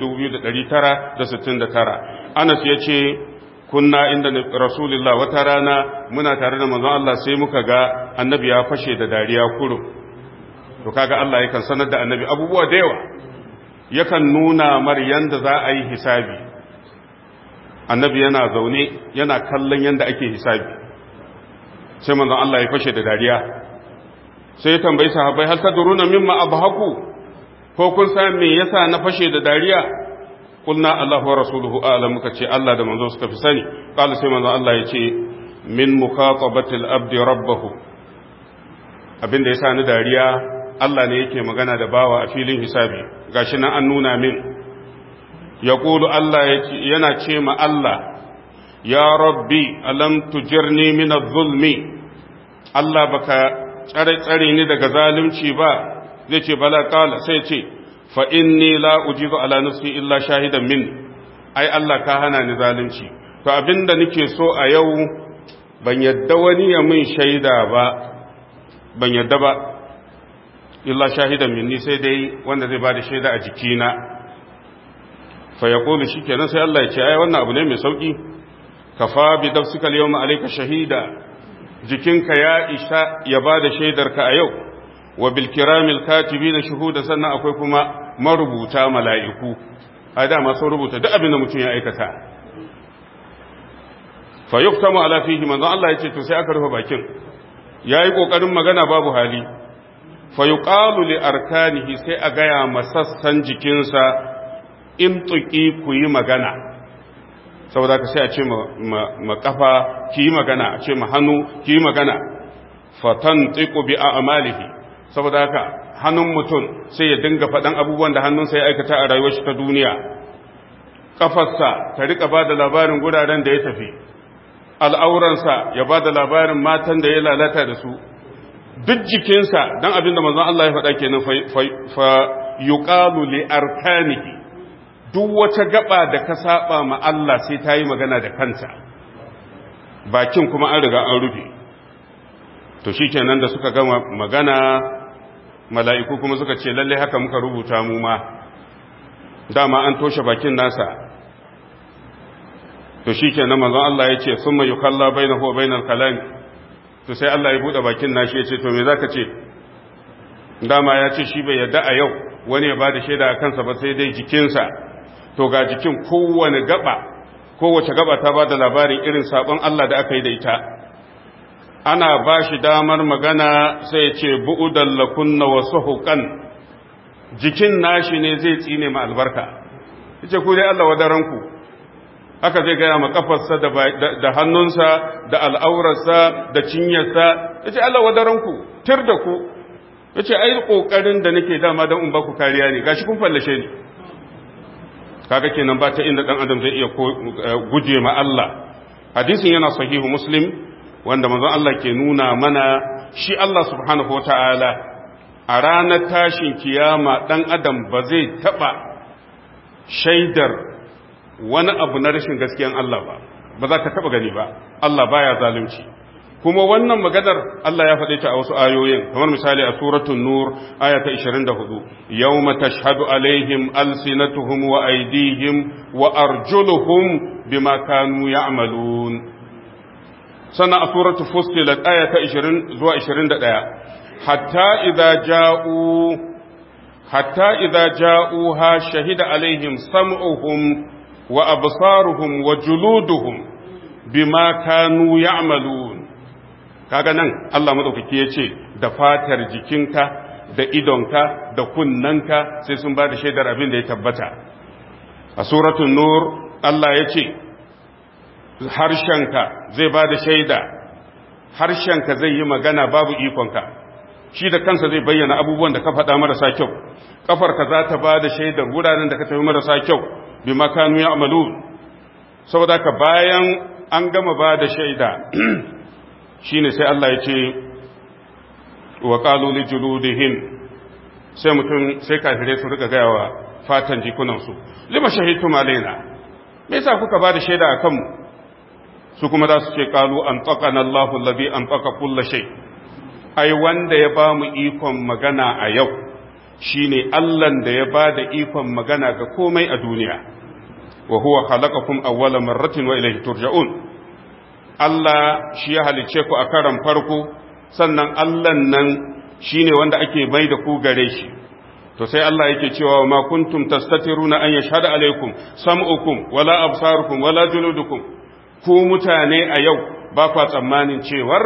2969 Anas yace kunna inda rasulullah wata rana muna tare da manzon Allah sai muka ga annabi ya fashe da dariya kuro to kaga Allah yakan sanar da annabi abubuwa da yawa yakan nuna mar yanda za a yi hisabi annabi yana zaune yana kallon yanda ake hisabi sai manzon Allah ya fashe da dariya sai ya tambayi sahabbai hal tadruna mimma abhaku ko kun san me yasa na fashe da dariya kulna Allahu wa rasuluhu a'lam muka ce Allah da manzo suka fi sani qala sai manzo Allah ya ce min mukhatabati al-abdi rabbahu abinda yasa ni dariya Allah ne yake magana da bawa a filin hisabi gashi nan an nuna min yaqulu Allah yana ce ma Allah ya rabbi alam tujirni min adh-dhulmi Allah baka tsare tsare ni daga zalunci ba zai ce bala kala sai ce fa inni la ujizu ala nafsi illa shahidan min ai Allah ka hana ni zalunci to abinda nake so a yau ban yadda wani ya min shaida ba ban yadda ba illa shahidan minni sai dai wanda zai bada shaida a jikina fa yaqulu shikenan sai Allah ya ce ai wannan abu ne mai sauki kafa bi nafsika al-yawma alayka shahida jikinka ya isa ya bada shaidarka a yau wa bil kiramil katibina shuhuda sannan akwai kuma marubuta mala'iku a dama sun rubuta duk abin da mutum ya aikata fa yuktamu ala fihi manzo Allah yace to sai aka rufe bakin yayi kokarin magana babu hali fa yuqalu li arkanihi sai a gaya masassan jikinsa in tuki ku yi magana saboda ka sai a ce ma kafa ki yi magana a ce ma hannu ki yi magana fatan tiku bi a'malihi saboda haka hannun mutum sai ya dinga faɗan abubuwan da hannunsa ya aikata a rayuwar shi ta duniya kafarsa ta rika ba da labarin guraren da ya tafi al'auransa ya ba da labarin matan da ya lalata da su duk jikinsa don abin da manzon Allah ya faɗa kenan fa yuqalu li arkanihi duk wata gaba da ka saba ma Allah sai ta yi magana da kanta bakin kuma an riga an rufe to shikenan da suka gama magana mala'iku kuma suka ce lalle haka muka rubuta mu ma dama an toshe bakin nasa to shi ke na manzon Allah ya ce sun mai yukalla bai na huwa bainar kalami to sai Allah ya buɗe bakin nashi ya ce to me za ka ce dama ya ce shi bai yadda a yau wani ya ba da shaida a kansa ba sai dai jikinsa to ga jikin kowane gaba kowace gaba ta ba da labarin irin sabon Allah da aka yi da ita ana ba shi damar magana sai ya ce bu'udan lakunna wasu hukan jikin nashi ne zai tsine ma albarka yace ku dai Allah wadaranku haka zai gaya ma kafarsa da hannunsa da al'aurarsa da cinyarsa yace Allah wadaranku tir da ku yace ai kokarin da nake dama dan in ba ku kariya ne gashi kun fallashe ni kaga kenan ba ta inda dan adam zai iya guje ma Allah hadisin yana sahihu muslim wanda manzon Allah ke nuna mana shi Allah subhanahu wataala a ranar tashin kiyama ɗan adam ba zai taɓa shaidar wani abu na rashin gaskiyan Allah ba ba za ka taɓa gani ba Allah baya zalunci kuma wannan maganar Allah ya faɗe ta a wasu ayoyin kamar misali a suratul nur aya ta 24 yawma tashhadu alaihim alsinatuhum wa aydihim wa arjuluhum bima kanu ya'malun sannan a suratul fussilat aya ta 20 zuwa 21 حتى إذا جاءوا حتى إذا جاءوها شهد عليهم سمعهم وأبصارهم وجلودهم بما كانوا يعملون kaga nan Allah madaukaki ya ce da fatar jikinka da idonka da kunnanka sai sun ba da shaidar abin da ya tabbata a suratul nur Allah ya ce harshenka zai ba da shaida harshenka zai yi magana babu ikonka shi da kansa zai bayyana abubuwan da ka faɗa marasa kyau ƙafarka za ta ba da shaidar wuraren da ka tafi marasa kyau bi makanu ya amalu saboda ka bayan an gama ba da shaida shi ne sai Allah ya ce wa ƙaluli juludihim sai mutum sai kafirai su rika gaya wa fatan jikunansu lima shahidtum alaina me yasa kuka ba da shaida a kanmu su kuma za su ce ƙalu an tsakana Allahu allazi an tsaka kulla shay ai wanda ya ba mu ikon magana a yau shi ne Allahn da ya ba da ikon magana ga komai a duniya wa huwa khalaqakum awwala marratin wa ilayhi turja'un Allah shi ya halice ku a karan farko sannan Allah nan shine wanda ake mai da ku gare shi to sai Allah yake cewa ma kuntum tastatiruna an yashhadu alaikum sam'ukum wala absarukum wala juludukum ku mutane a yau ba kwa tsammanin cewar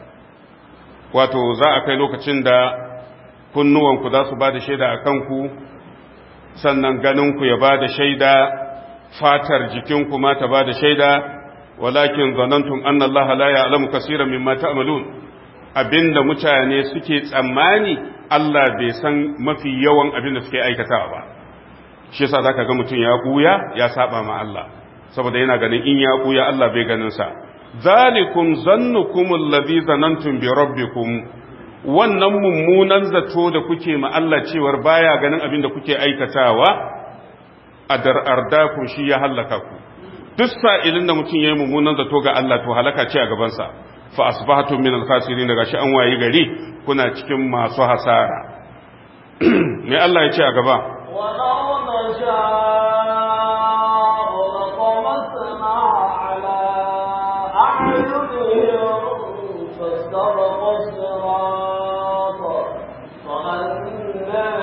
wato za a kai lokacin da kunnuwanku za su ba da shaida a kanku sannan ganinku ya ba da shaida fatar jikinku ma ta ba da shaida walakin zanantum anna Allah la ya'lamu kaseeran mimma ta'malun abinda mutane suke tsammani Allah bai san mafi yawan abinda suke aikatawa ba shi yasa zaka ga mutum ya buya ya saba ma Allah saboda yana ganin in ya buya Allah bai ganin sa zalikum zannukum allazi zanantum bi rabbikum wannan mummunan zato da kuke ma Allah cewar baya ganin abin da kuke aikatawa a dar'ardakum shi ya hallaka ku duk sa'ilin da mutum yayi mummunan zato ga Allah to halaka ce a gabansa fa asbahatu min al-khasirin daga shi an wayi gari kuna cikin masu hasara me Allah ya ce a gaba ولو نشاء لطمسنا على أعينهم فاستبقوا الصراط فأنا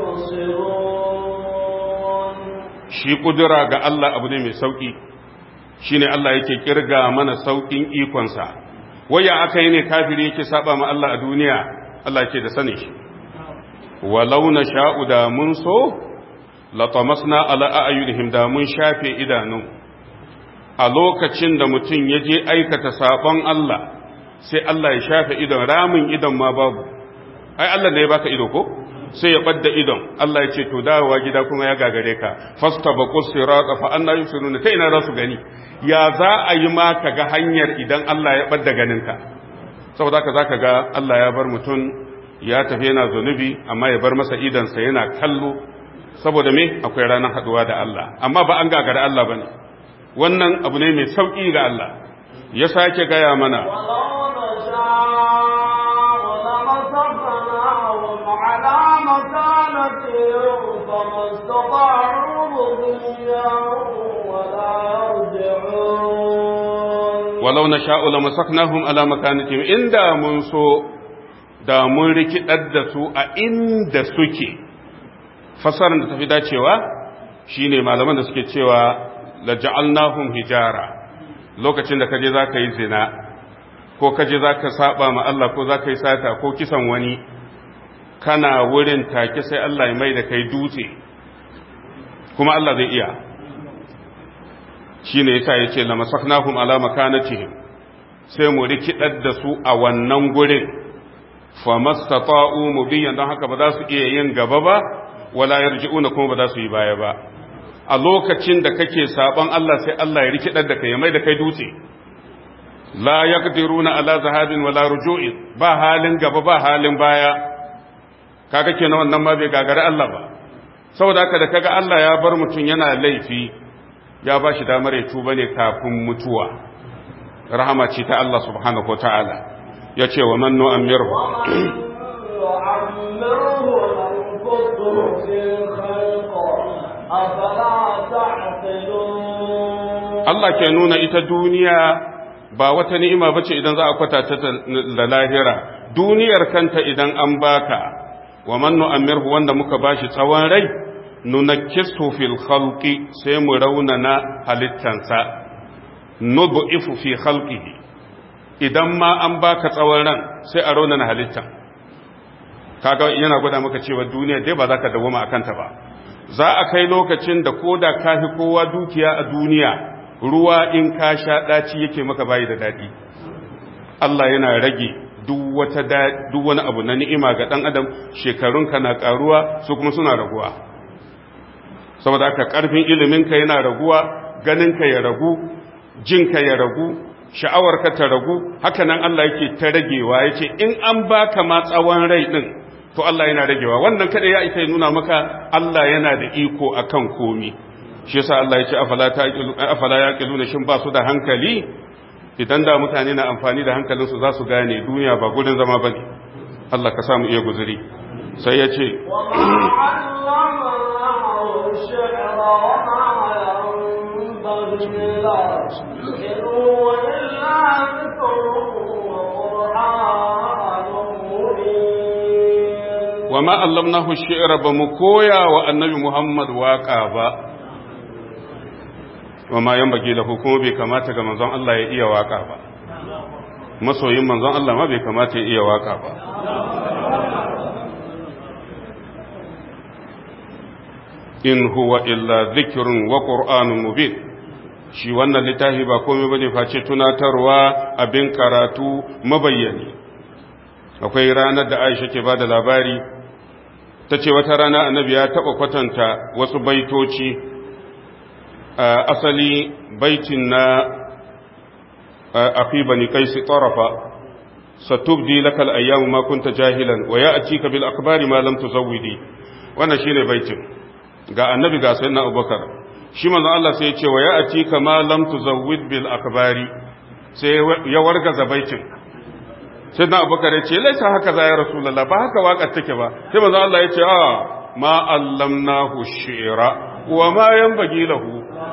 يبصرون shi kudura ga Allah abu ne mai sauki shine Allah yake kirga mana saukin ikonsa waya aka yi ne kafiri yake saba ma Allah a duniya Allah yake da sani shi walau na sha'u da mun so latamasna ala a'yunihim da mun shafe idanu a lokacin da mutum ya je aikata sabon Allah sai Allah ya shafe idon ramin idon ma babu ai Allah ne ya baka ido ko sai ya ɓadda idon Allah ya ce to dawowa gida kuma ya gagare ka fasta ba sirata fa anna yusiruna ta ina za su gani ya za a yi ma ka ga hanyar idan Allah ya ɓadda ganinka saboda haka zaka ga Allah ya bar mutum ya tafi yana zunubi amma ya bar masa idonsa yana kallo saboda me akwai ranar haduwa da Allah amma ba an gagara Allah bane wannan abu ne mai sauki ga Allah ya sake gaya mana ولو نشاء لمسخناهم على مكانتهم فما استطاعوا مضيا ولا يرجعون walau na sha'u la masaknahum ala makanatihim inda mun so da mun rikidar da su a inda suke fasarar da tafi dacewa shine malaman da suke cewa la ja'alnahum hijara lokacin da kaje zaka yi zina ko kaje zaka saba ma Allah ko zaka yi sata ko kisan wani kana wurin take sai Allah ya mai da kai dutse kuma Allah zai iya shine yasa yace la masaknahum ala makanatihim sai mu rikidar da su a wannan gurin famastata'u mubiyan don haka ba za su iya yin gaba ba wala yarji'una kuma ba za su yi baya ba a lokacin da kake saban Allah sai Allah ya rikidar da kai ya mai da kai dutse la yaqdiruna ala zahabin wala ruju'in ba halin gaba ba halin baya kaga kenan wannan ma bai gagari Allah ba saboda haka da kaga Allah ya bar mutum yana laifi ya ba shi damar ya tuba ne kafin mutuwa rahama ce ta Allah subhanahu wa ta'ala ya ce wa man nu'ammirhu ومن يعمره ننقصه في الخلق أفلا تعقلون Allah ke nuna ita duniya ba wata ni'ima bace idan za a kwatanta ta da lahira duniyar kanta idan an baka wa man nu'ammirhu wanda muka bashi tsawon rai nunakkisu fil khalqi sai mu raunana halittansa nud'ifu fi khalqihi idan ma an baka tsawon ran sai a raunana halittan kaga yana gwada maka cewa duniya dai ba za ka dawoma a kanta ba za a kai lokacin da koda ka fi kowa dukiya a duniya ruwa in ka sha ɗaci yake maka bayi da daɗi Allah yana rage duk wata duk wani abu na ni'ima ga ɗan adam shekarunka na ƙaruwa su kuma suna raguwa saboda haka ƙarfin iliminka yana raguwa ganinka ya ragu jinka ya ragu sha'awarka ta ragu haka nan Allah yake ta ragewa yace in an baka ma tsawon rai din to Allah yana ragewa wannan kada ya isa ya nuna maka Allah yana da iko akan komi shi yasa Allah ya ce afala taqilu afala yaqiluna shin ba su da hankali idan da mutane na amfani da hankalin su za su gane duniya ba gurin zama bane Allah ka samu iya guzuri sai ya ce وما علمناه الشعر وما علمناه الشعر wa ma allamnahu shi'ra إن هو إلا ذكر وقرآن مبين ba mu koya wa annabi Muhammad waka ba wa ma yanbaghi lahu kuma bai kamata ga manzon Allah ya iya waka ba masoyin manzon Allah ma bai kamata ya iya waka ba in huwa illa dhikrun wa qur'anun mubin shi wannan littafi ba komai bane face tunatarwa abin karatu mabayyani akwai ranar da Aisha ke bada labari ta ce wata rana annabi ya taɓa kwatanta wasu baitoci a asali baitin na afi bani kaisi tarafa satubdi lakal ayyamu ma kunta jahilan wa ya'tika bil akbari ma lam tuzawwidi wannan shine baitin ga annabi ga sayyidina abubakar shi manzo Allah sai ya ce wa ya ati kama lam tuzawwid bil akbari sai ya warga zabaitin sai na abubakar ya ce laisa haka za ya rasulullah ba haka waƙar take ba sai manzo Allah ya ce a ma allamnahu shi'ra wa ma yanbaghi lahu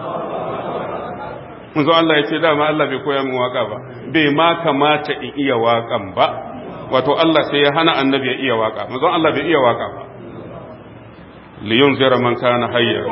manzo Allah ya ce dama Allah bai koya min waka ba bai ma kamata in iya waƙan ba wato Allah sai ya hana annabi ya iya waka manzo Allah bai iya waka ba li yunzira man kana hayya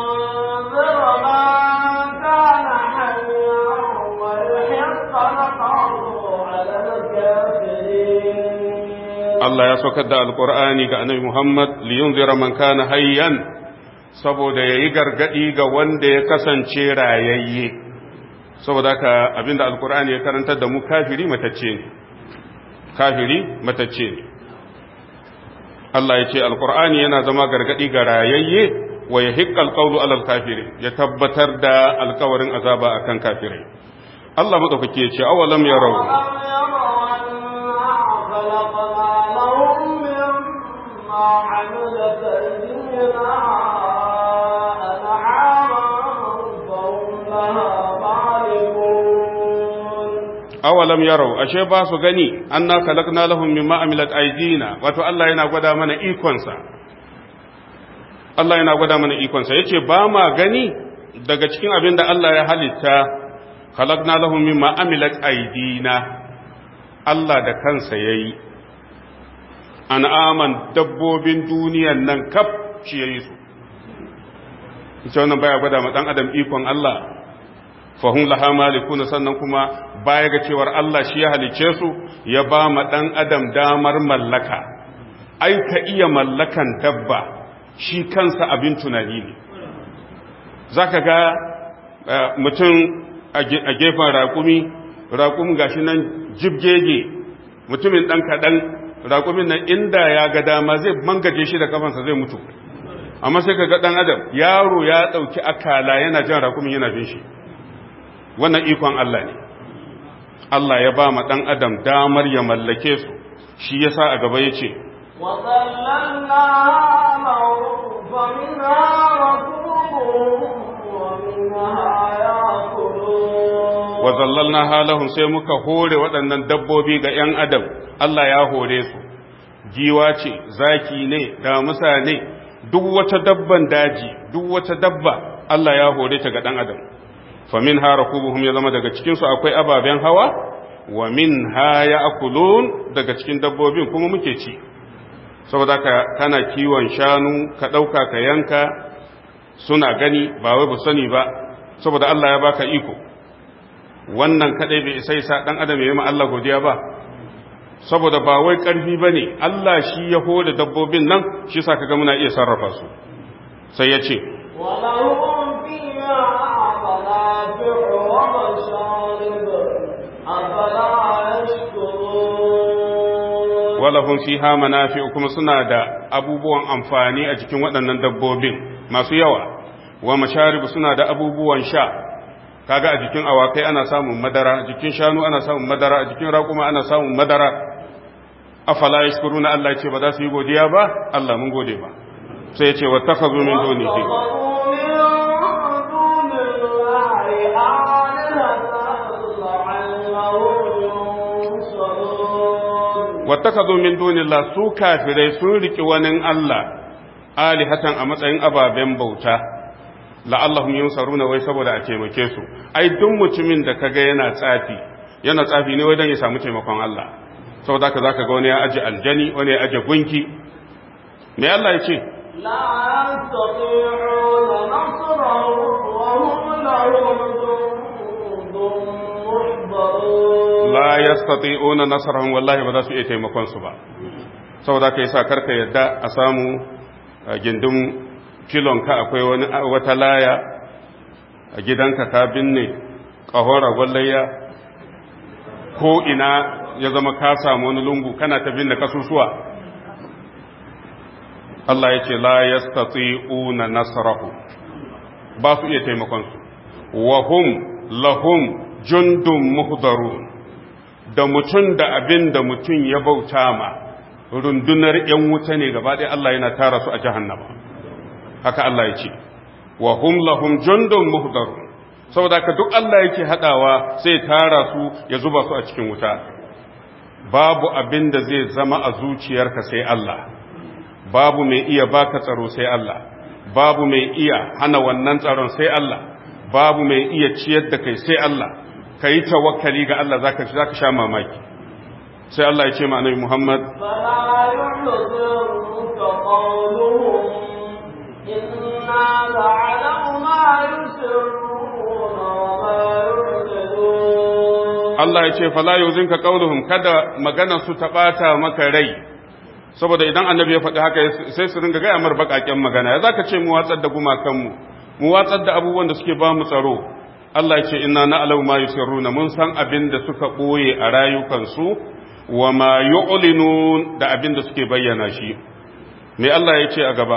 Allah ya saukar da alkur'ani ga annabi Muhammad li yunzira man kana hayyan saboda yayi gargadi ga wanda ya kasance rayayye saboda haka abinda alkur'ani ya karantar da mu kafiri matacce ne kafiri matacce ne Allah ya ce alkur'ani yana zama gargadi ga rayayye wa yahiqqa alqawlu alal kafiri ya tabbatar da alkawarin azaba akan kafirai Allah madaukake ya ce awalam yarau عملت أيدينا أنعاما فهم لها مالكون awalam yarau ashe ba su gani anna khalaqna lahum mimma amilat aydina wato Allah yana gwada mana ikonsa Allah yana gwada mana ikonsa yace ba ma gani daga cikin abin da Allah ya halitta khalaqna lahum mimma amilat aydina Allah da kansa yayi an'aman dabbobin duniyan nan kaf shi yayi su ita wannan baya gwada ma dan adam ikon Allah fahim laha malikuna sannan kuma baya ga cewar Allah shi ya halice su ya ba ma ɗan adam damar mallaka ai ka iya mallakan dabba shi kansa abin tunani ne za ka ga mutum a gefen raƙumi raƙumi gashi nan jibgege mutumin ɗan kaɗan raƙumin nan inda ya ga dama zai mangaje shi da kafansa zai mutu amma sai ka ga ɗan adam yaro ya ɗauki akala yana jan raƙumin yana bin shi wannan ikon Allah ne Allah ya ba ma ɗan adam damar ya mallake su shi ya sa a gaba ya ce wa zallalna halahum sai muka hore waɗannan dabbobi ga ‘yan adam Allah ya hore su giwa ce zaki ne damusa ne duk wata dabban daji duk wata dabba Allah ya hore ta ga ɗan adam famin ha rakubuhum ya zama daga cikinsu akwai ababen hawa wa min ha ya akulun daga cikin dabbobin kuma muke ci saboda ka kana kiwon shanu ka ɗauka ka yanka suna gani ba wai ba sani ba saboda Allah ya baka iko wannan kadai bai isa isa dan adam ya yi ma Allah godiya ba saboda ba wai karfi bane Allah shi ya hoda dabbobin nan shi yasa kaga muna iya sarrafa su sai ya ce ولهم فيها منافع ومشارب أفلا يشكرون walahum fiha manafi'u kuma suna da abubuwan amfani a jikin waɗannan dabbobin masu yawa wa masharibu suna da abubuwan sha kaga a jikin awakai ana samun madara a jikin shanu ana samun madara a jikin raƙuma ana samun madara afala yashkuruna Allah ya ce ba za su yi godiya ba Allah mun gode ba sai ya ce wattakhadhu min dunihi wattakhadhu min dunillah su kafirai sun riki wani Allah alihatan a matsayin ababen bauta la'allahum yunsaruna wai saboda a taimake su ai duk mutumin da kaga yana tsafi yana tsafi ne wai dan ya samu taimakon Allah saboda haka zaka ga wani ya aje aljani wani ya aje gunki me Allah ya ce لا يستطيعون نصرهم وهم لهم جند محضرون la yastati'una nasrahum wallahi ba za su iya taimakon su ba saboda haka yasa karka yadda a samu a gindin filonka akwai wani wata laya a gidanka ka binne ƙahon ragwallayya ko ina ya zama ka samu wani lungu kana ta binne kasusuwa Allah ya ce la yastati'una nasrahu ba su iya taimakon su wa hum lahum jundun muhdarun da mutum da abin da mutum ya bauta ma rundunar ‘yan wuta ne gaba ɗaya Allah yana tara su a jahannama haka Allah ya ce wa hum lahum jundun muhdarun saboda ka duk Allah yake hadawa sai tara su ya zuba su a cikin wuta babu abin da zai zama a zuciyarka sai Allah babu mai iya baka tsaro sai Allah babu mai iya hana wannan tsaron sai Allah babu mai iya ciyar da kai sai Allah kai tawakkali ga Allah zaka zaka sha mamaki sai Allah ya ce ma annabi Muhammad فلا يحزنك قولهم إنا لعلم ما يسرون وما يعلنون Allah ya ce fala yuzinka qauluhum kada magana su ta bata maka rai saboda idan annabi ya faɗi haka sai su ringa gaya mar baƙaƙen magana ya zaka ce mu watsar da gumakanmu mu watsar da abubuwan da suke ba mu tsaro Allah ya ce inna na'lamu ma yusirruna mun san abin da suka ɓoye a rayukansu wa ma yu'linun da abin da suke bayyana shi me Allah ya ce a gaba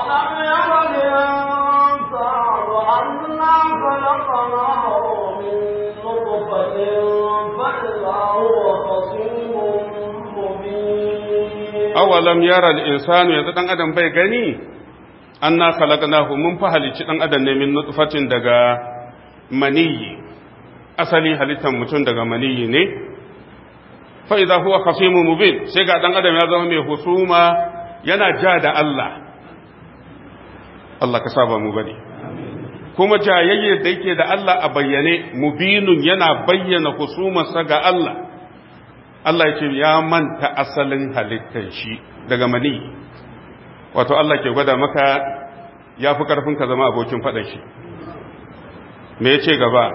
أولم ير الإنسان awalam yara أنا خلقناه من نطفة فإذا هو خصيم مبين al-insanu yanzu dan adam bai gani anna khalaqnahu mun fa halicci dan adam ne min nutfatin daga maniyi asali halittar mutum daga maniyi ne fa idza huwa khasimun mubin sai ga dan adam ya zama mai husuma yana ja da Allah Allah ka saba mu bane kuma jayayye da yake da Allah a bayyane mubinun yana bayyana husumarsa ga Allah Allah ya ce ya manta asalin halittar shi daga mani wato Allah ke gwada maka ya fi ƙarfin ka zama abokin faɗa shi me ya ce gaba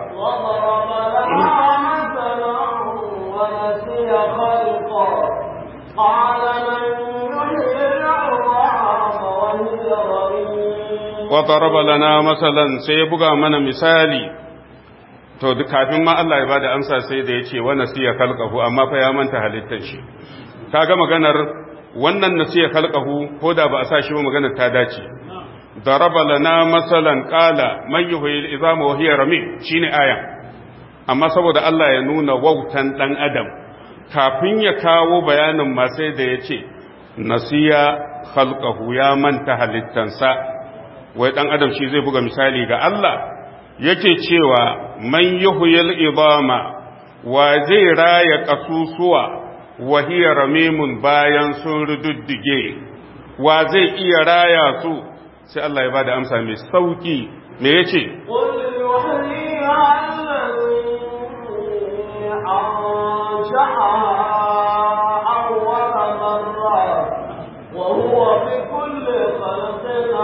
وضرب لنا مثلا ونسي خلقه قال من يحيي العظام وهي رميم wa daraba lana masalan sai ya buga mana misali to duk kafin ma Allah ya bada amsa sai da ya ce wa nasiya khalqahu amma fa ya manta halittar shi kaga maganar wannan nasiya khalqahu ko da ba a sa shi ba maganar ta dace daraba lana masalan qala man yuhyil izama wa hiya ramim shine aya amma saboda Allah ya nuna wautan dan adam kafin ya kawo bayanin ma sai da ya ce nasiya khalqahu ya manta halittansa wai dan adam shi zai buga misali ga Allah yake cewa man yuhyil idama wa zai raya kasusuwa wa hiya ramimun bayan sun rududdige wa zai iya raya su sai Allah ya bada amsa mai sauki me yace قل يحييها الذي أنشأها أول مرة وهو بكل خلق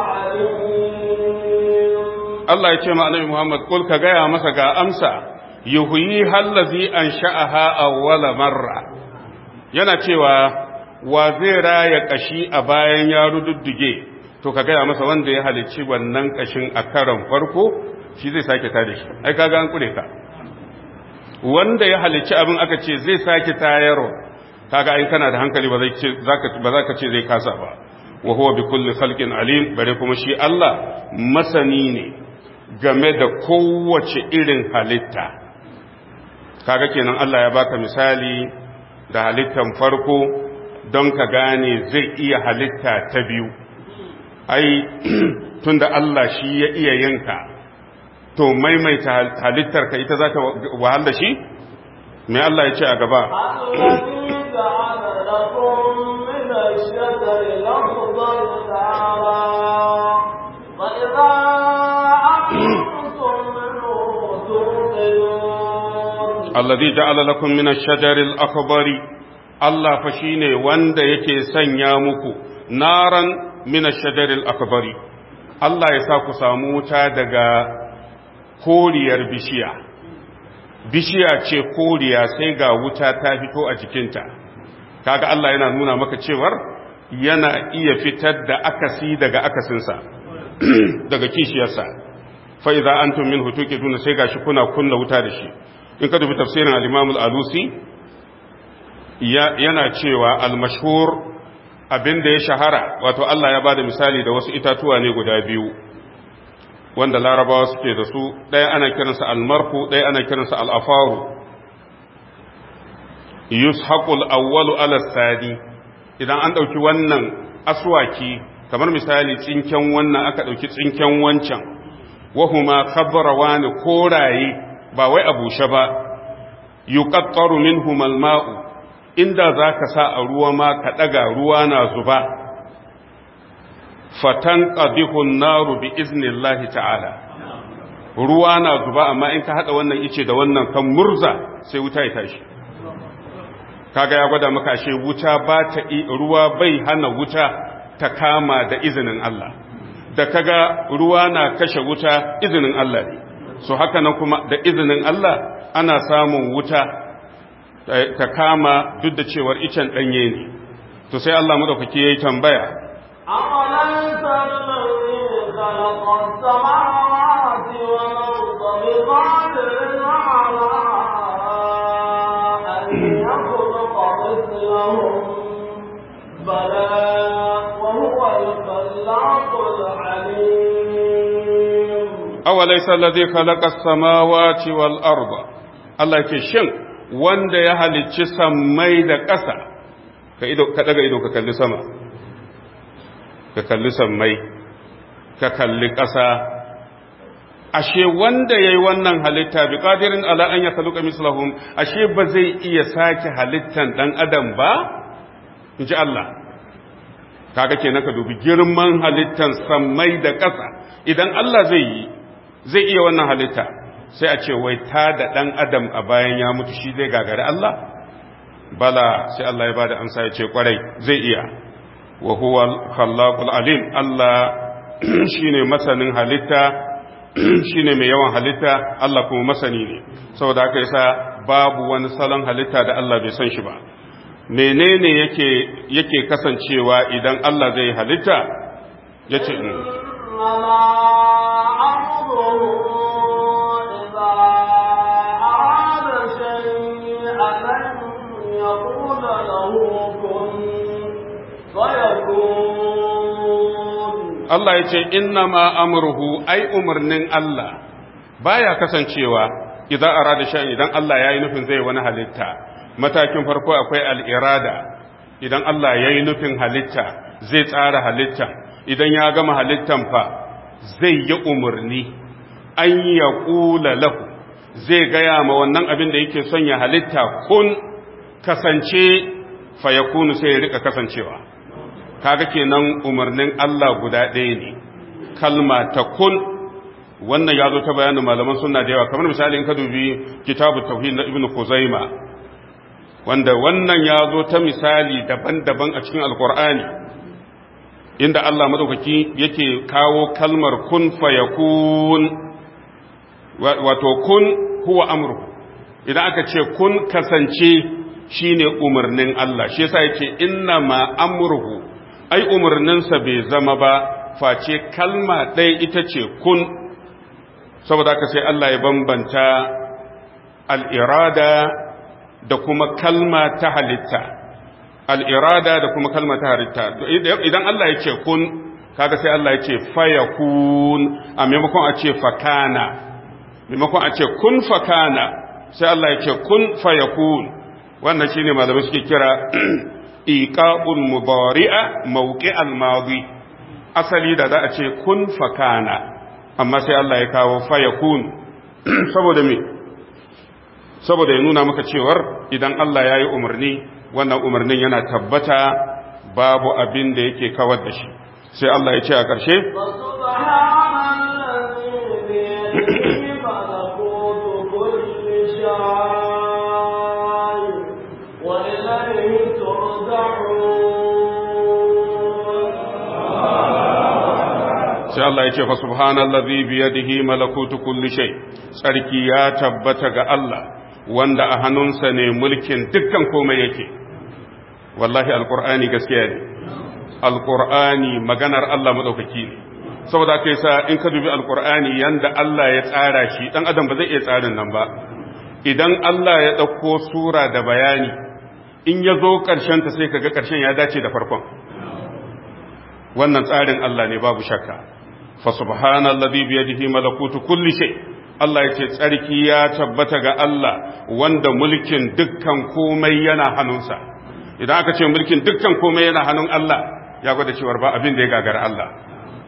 عليم Allah ya ce ma annabi Muhammad kul ka gaya masa ga amsa yuhyi hallazi ansha'aha awwala marra yana cewa wa zai raya kashi a bayan ya rududdige to ka gaya masa wanda ya halicci wannan kashin a karon farko shi zai sake tada shi ai kaga an kure ka wanda ya halicci abin aka ce zai sake tayarwa kaga ai kana da hankali ba zai ce zaka ba zaka ce zai kasa ba wa huwa bi kulli khalqin alim bare kuma shi Allah masani ne game da kowace irin halitta kaga kenan Allah ya baka misali da halittan farko don ka gane zai iya halitta ta biyu ai tunda Allah shi ya iya yinka to maimaita halittar ka ita za ta wahal da shi me Allah ya ce a gaba الذي جعل لكم من الشجر الأخضر نارا فإذا أنتم منه توقدون alladhi ja'ala lakum min ash-shajari al-akbari Allah fa shine wanda yake sanya muku naran min ash-shajari al-akbari Allah ya sa ku samu wuta daga koriyar bishiya bishiya ce koriya sai ga wuta ta fito a jikinta kaga Allah yana nuna maka cewar yana iya fitar da akasi daga akasinsa daga kishiyarsa fa idza antum minhu tuqiduna sai gashi kuna kunna wuta da shi in ka dubi tafsirin al-Imam al-Alusi yana cewa al-mashhur abinda ya shahara wato Allah ya bada misali da wasu itatuwa ne guda biyu wanda larabawa suke da su ɗaya ana kiransa al-marku ɗaya ana kiransa al-afaru yushaqul awwalu ala sadi idan an ɗauki wannan aswaki kamar misali tsinken wannan aka ɗauki tsinken wancan wahuma khabrawani koraye ba wai a bushe ba yuqattaru minhum alma'u inda zaka sa a ruwa ma ka daga ruwa na zuba fatan qadihu an-naru bi iznillahi ta'ala ruwa na zuba amma in ka hada wannan ice da wannan kan murza sai wuta ya tashi kaga ya gwada maka ashe wuta ba ta ruwa bai hana wuta ta kama da izinin Allah da kaga ruwa na kashe wuta izinin Allah ne so haka nan kuma da izinin Allah ana samun wuta ta kama duk da cewar icen danye ne to sai Allah madaukaki yayi tambaya أوليس الذي خلق السماوات والأرض بقادر على أن يخلق مثلهم بلى وهو الخلاق العليم أوليس الذي خلق السماوات والأرض Allah ke shin wanda ya halicci sammai da ƙasa ka daga ido ka kalli sama ka kalli sammai ka kalli ƙasa ashe wanda ya yi wannan halitta bi ƙadirin ala an ya kaluka mislahum ashe ba zai iya sake halittan ɗan adam ba in ji Allah kaga kenan ka dubi girman halittan sammai da ƙasa idan Allah zai yi zai iya wannan halitta sai a ce wai ta da ɗan adam a bayan ya mutu shi zai gagari Allah bala sai Allah ya bada amsa ya ce kwarai zai iya wa huwa khallaqul alim Allah shine masanin halitta shine mai yawan halitta Allah kuma masani ne saboda haka yasa babu wani salon halitta da Allah bai san shi ba menene yake yake kasancewa idan Allah zai halitta yace يقول له كن فيكون Allah ya ce inna ma amurhu ai umarnin Allah baya kasancewa idan arada shan idan Allah ya yi nufin zai wani halitta matakin farko akwai al'irada idan Allah ya yi nufin halitta zai tsara halitta idan ya gama halittan fa zai yi umarni an ya ƙula lahu zai gaya ma wannan abin da yake son ya halitta kun kasance fa ya kunu sai ya rika kasancewa kaga kenan umarnin Allah guda ɗaya ne kalma ta kun wannan ya zo ta bayanin malaman sunna da yawa kamar misali in ka dubi kitabu tauhid na ibnu kuzaima wanda wannan ya zo ta misali daban-daban a cikin alkur'ani inda Allah madaukaki yake kawo kalmar kun fayakun wato kun huwa amru idan aka ce kun kasance shine umarnin Allah shi yasa yace inna ma amruhu ai umarninsa bai zama ba face kalma ɗaya ita ce kun saboda haka sai Allah ya bambanta al'irada da kuma kalma ta halitta al'irada da kuma kalma ta halitta idan Allah ya ce kun kaga sai Allah ya ce faya kun a maimakon a ce fakana maimakon a ce kun fakana sai Allah ya ce kun faya kun wannan shine malamai suke kira iqa'ul mudari'a mawqi'al madi asali da za a ce kun fakana amma sai Allah ya kawo fayakun saboda me saboda ya nuna maka cewar idan Allah ya yi umarni wannan umarnin yana tabbata babu abin da yake kawar da shi sai Allah ya ce a ƙarshe sai Allah ya ce fa subhanallazi biyadihi malakutu kulli shay sarki ya tabbata ga Allah wanda a hannunsa ne mulkin dukkan komai yake wallahi alqur'ani gaskiya ne alqur'ani maganar Allah madaukaki ne saboda kai sa in ka dubi alqur'ani yanda Allah ya tsara shi dan adam ba zai iya tsarin nan ba idan Allah ya dauko sura da bayani in ya zo karshen ta sai kaga karshen ya dace da farkon wannan tsarin Allah ne babu shakka fa subhanallazi biyadihi malakutu kulli shay Allah yace tsarki ya tabbata ga Allah wanda mulkin dukkan komai yana hannunsa idan aka ce mulkin dukkan komai yana hannun Allah ya gwada cewa ba abin da ya gagara Allah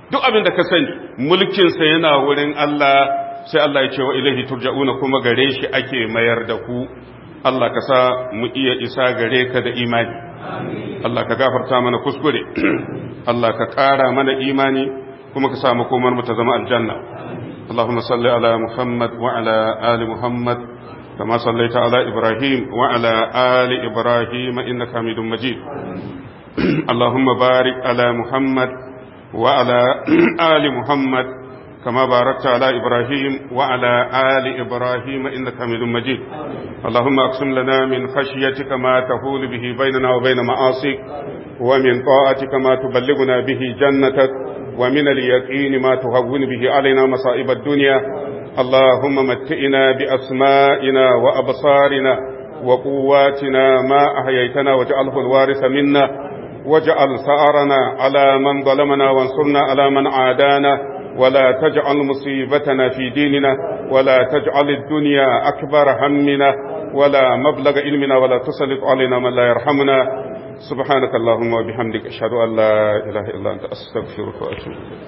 duk abin da ka sani mulkinsa yana wurin Allah sai Allah ya ce wa ilahi turja'una kuma gare shi ake mayar da ku Allah ka sa mu iya isa gare ka da imani Allah ka gafarta mana kuskure Allah ka ƙara mana imani kuma ka sa makomar mu ta zama aljanna اللهم صل على محمد وعلى آل محمد كما صليت على إبراهيم وعلى آل إبراهيم إنك حميد مجيد اللهم بارك على محمد وعلى آل محمد كما باركت على إبراهيم وعلى آل إبراهيم إنك حميد مجيد اللهم أقسم لنا من خشيتك ما تحول به بيننا وبين معاصيك ومن طاعتك ما تبلغنا به جنتك ومن اليقين ما تهون به علينا مصائب الدنيا اللهم متئنا بأسمائنا وأبصارنا وقواتنا ما أحييتنا واجعله الوارث منا واجعل ثأرنا على من ظلمنا وانصرنا على من عادانا ولا تجعل مصيبتنا في ديننا ولا تجعل الدنيا أكبر همنا ولا مبلغ علمنا ولا تسلط علينا من لا يرحمنا سبحانك اللهم وبحمدك أشهد أن لا إله إلا أنت أستغفرك وأتوب إليك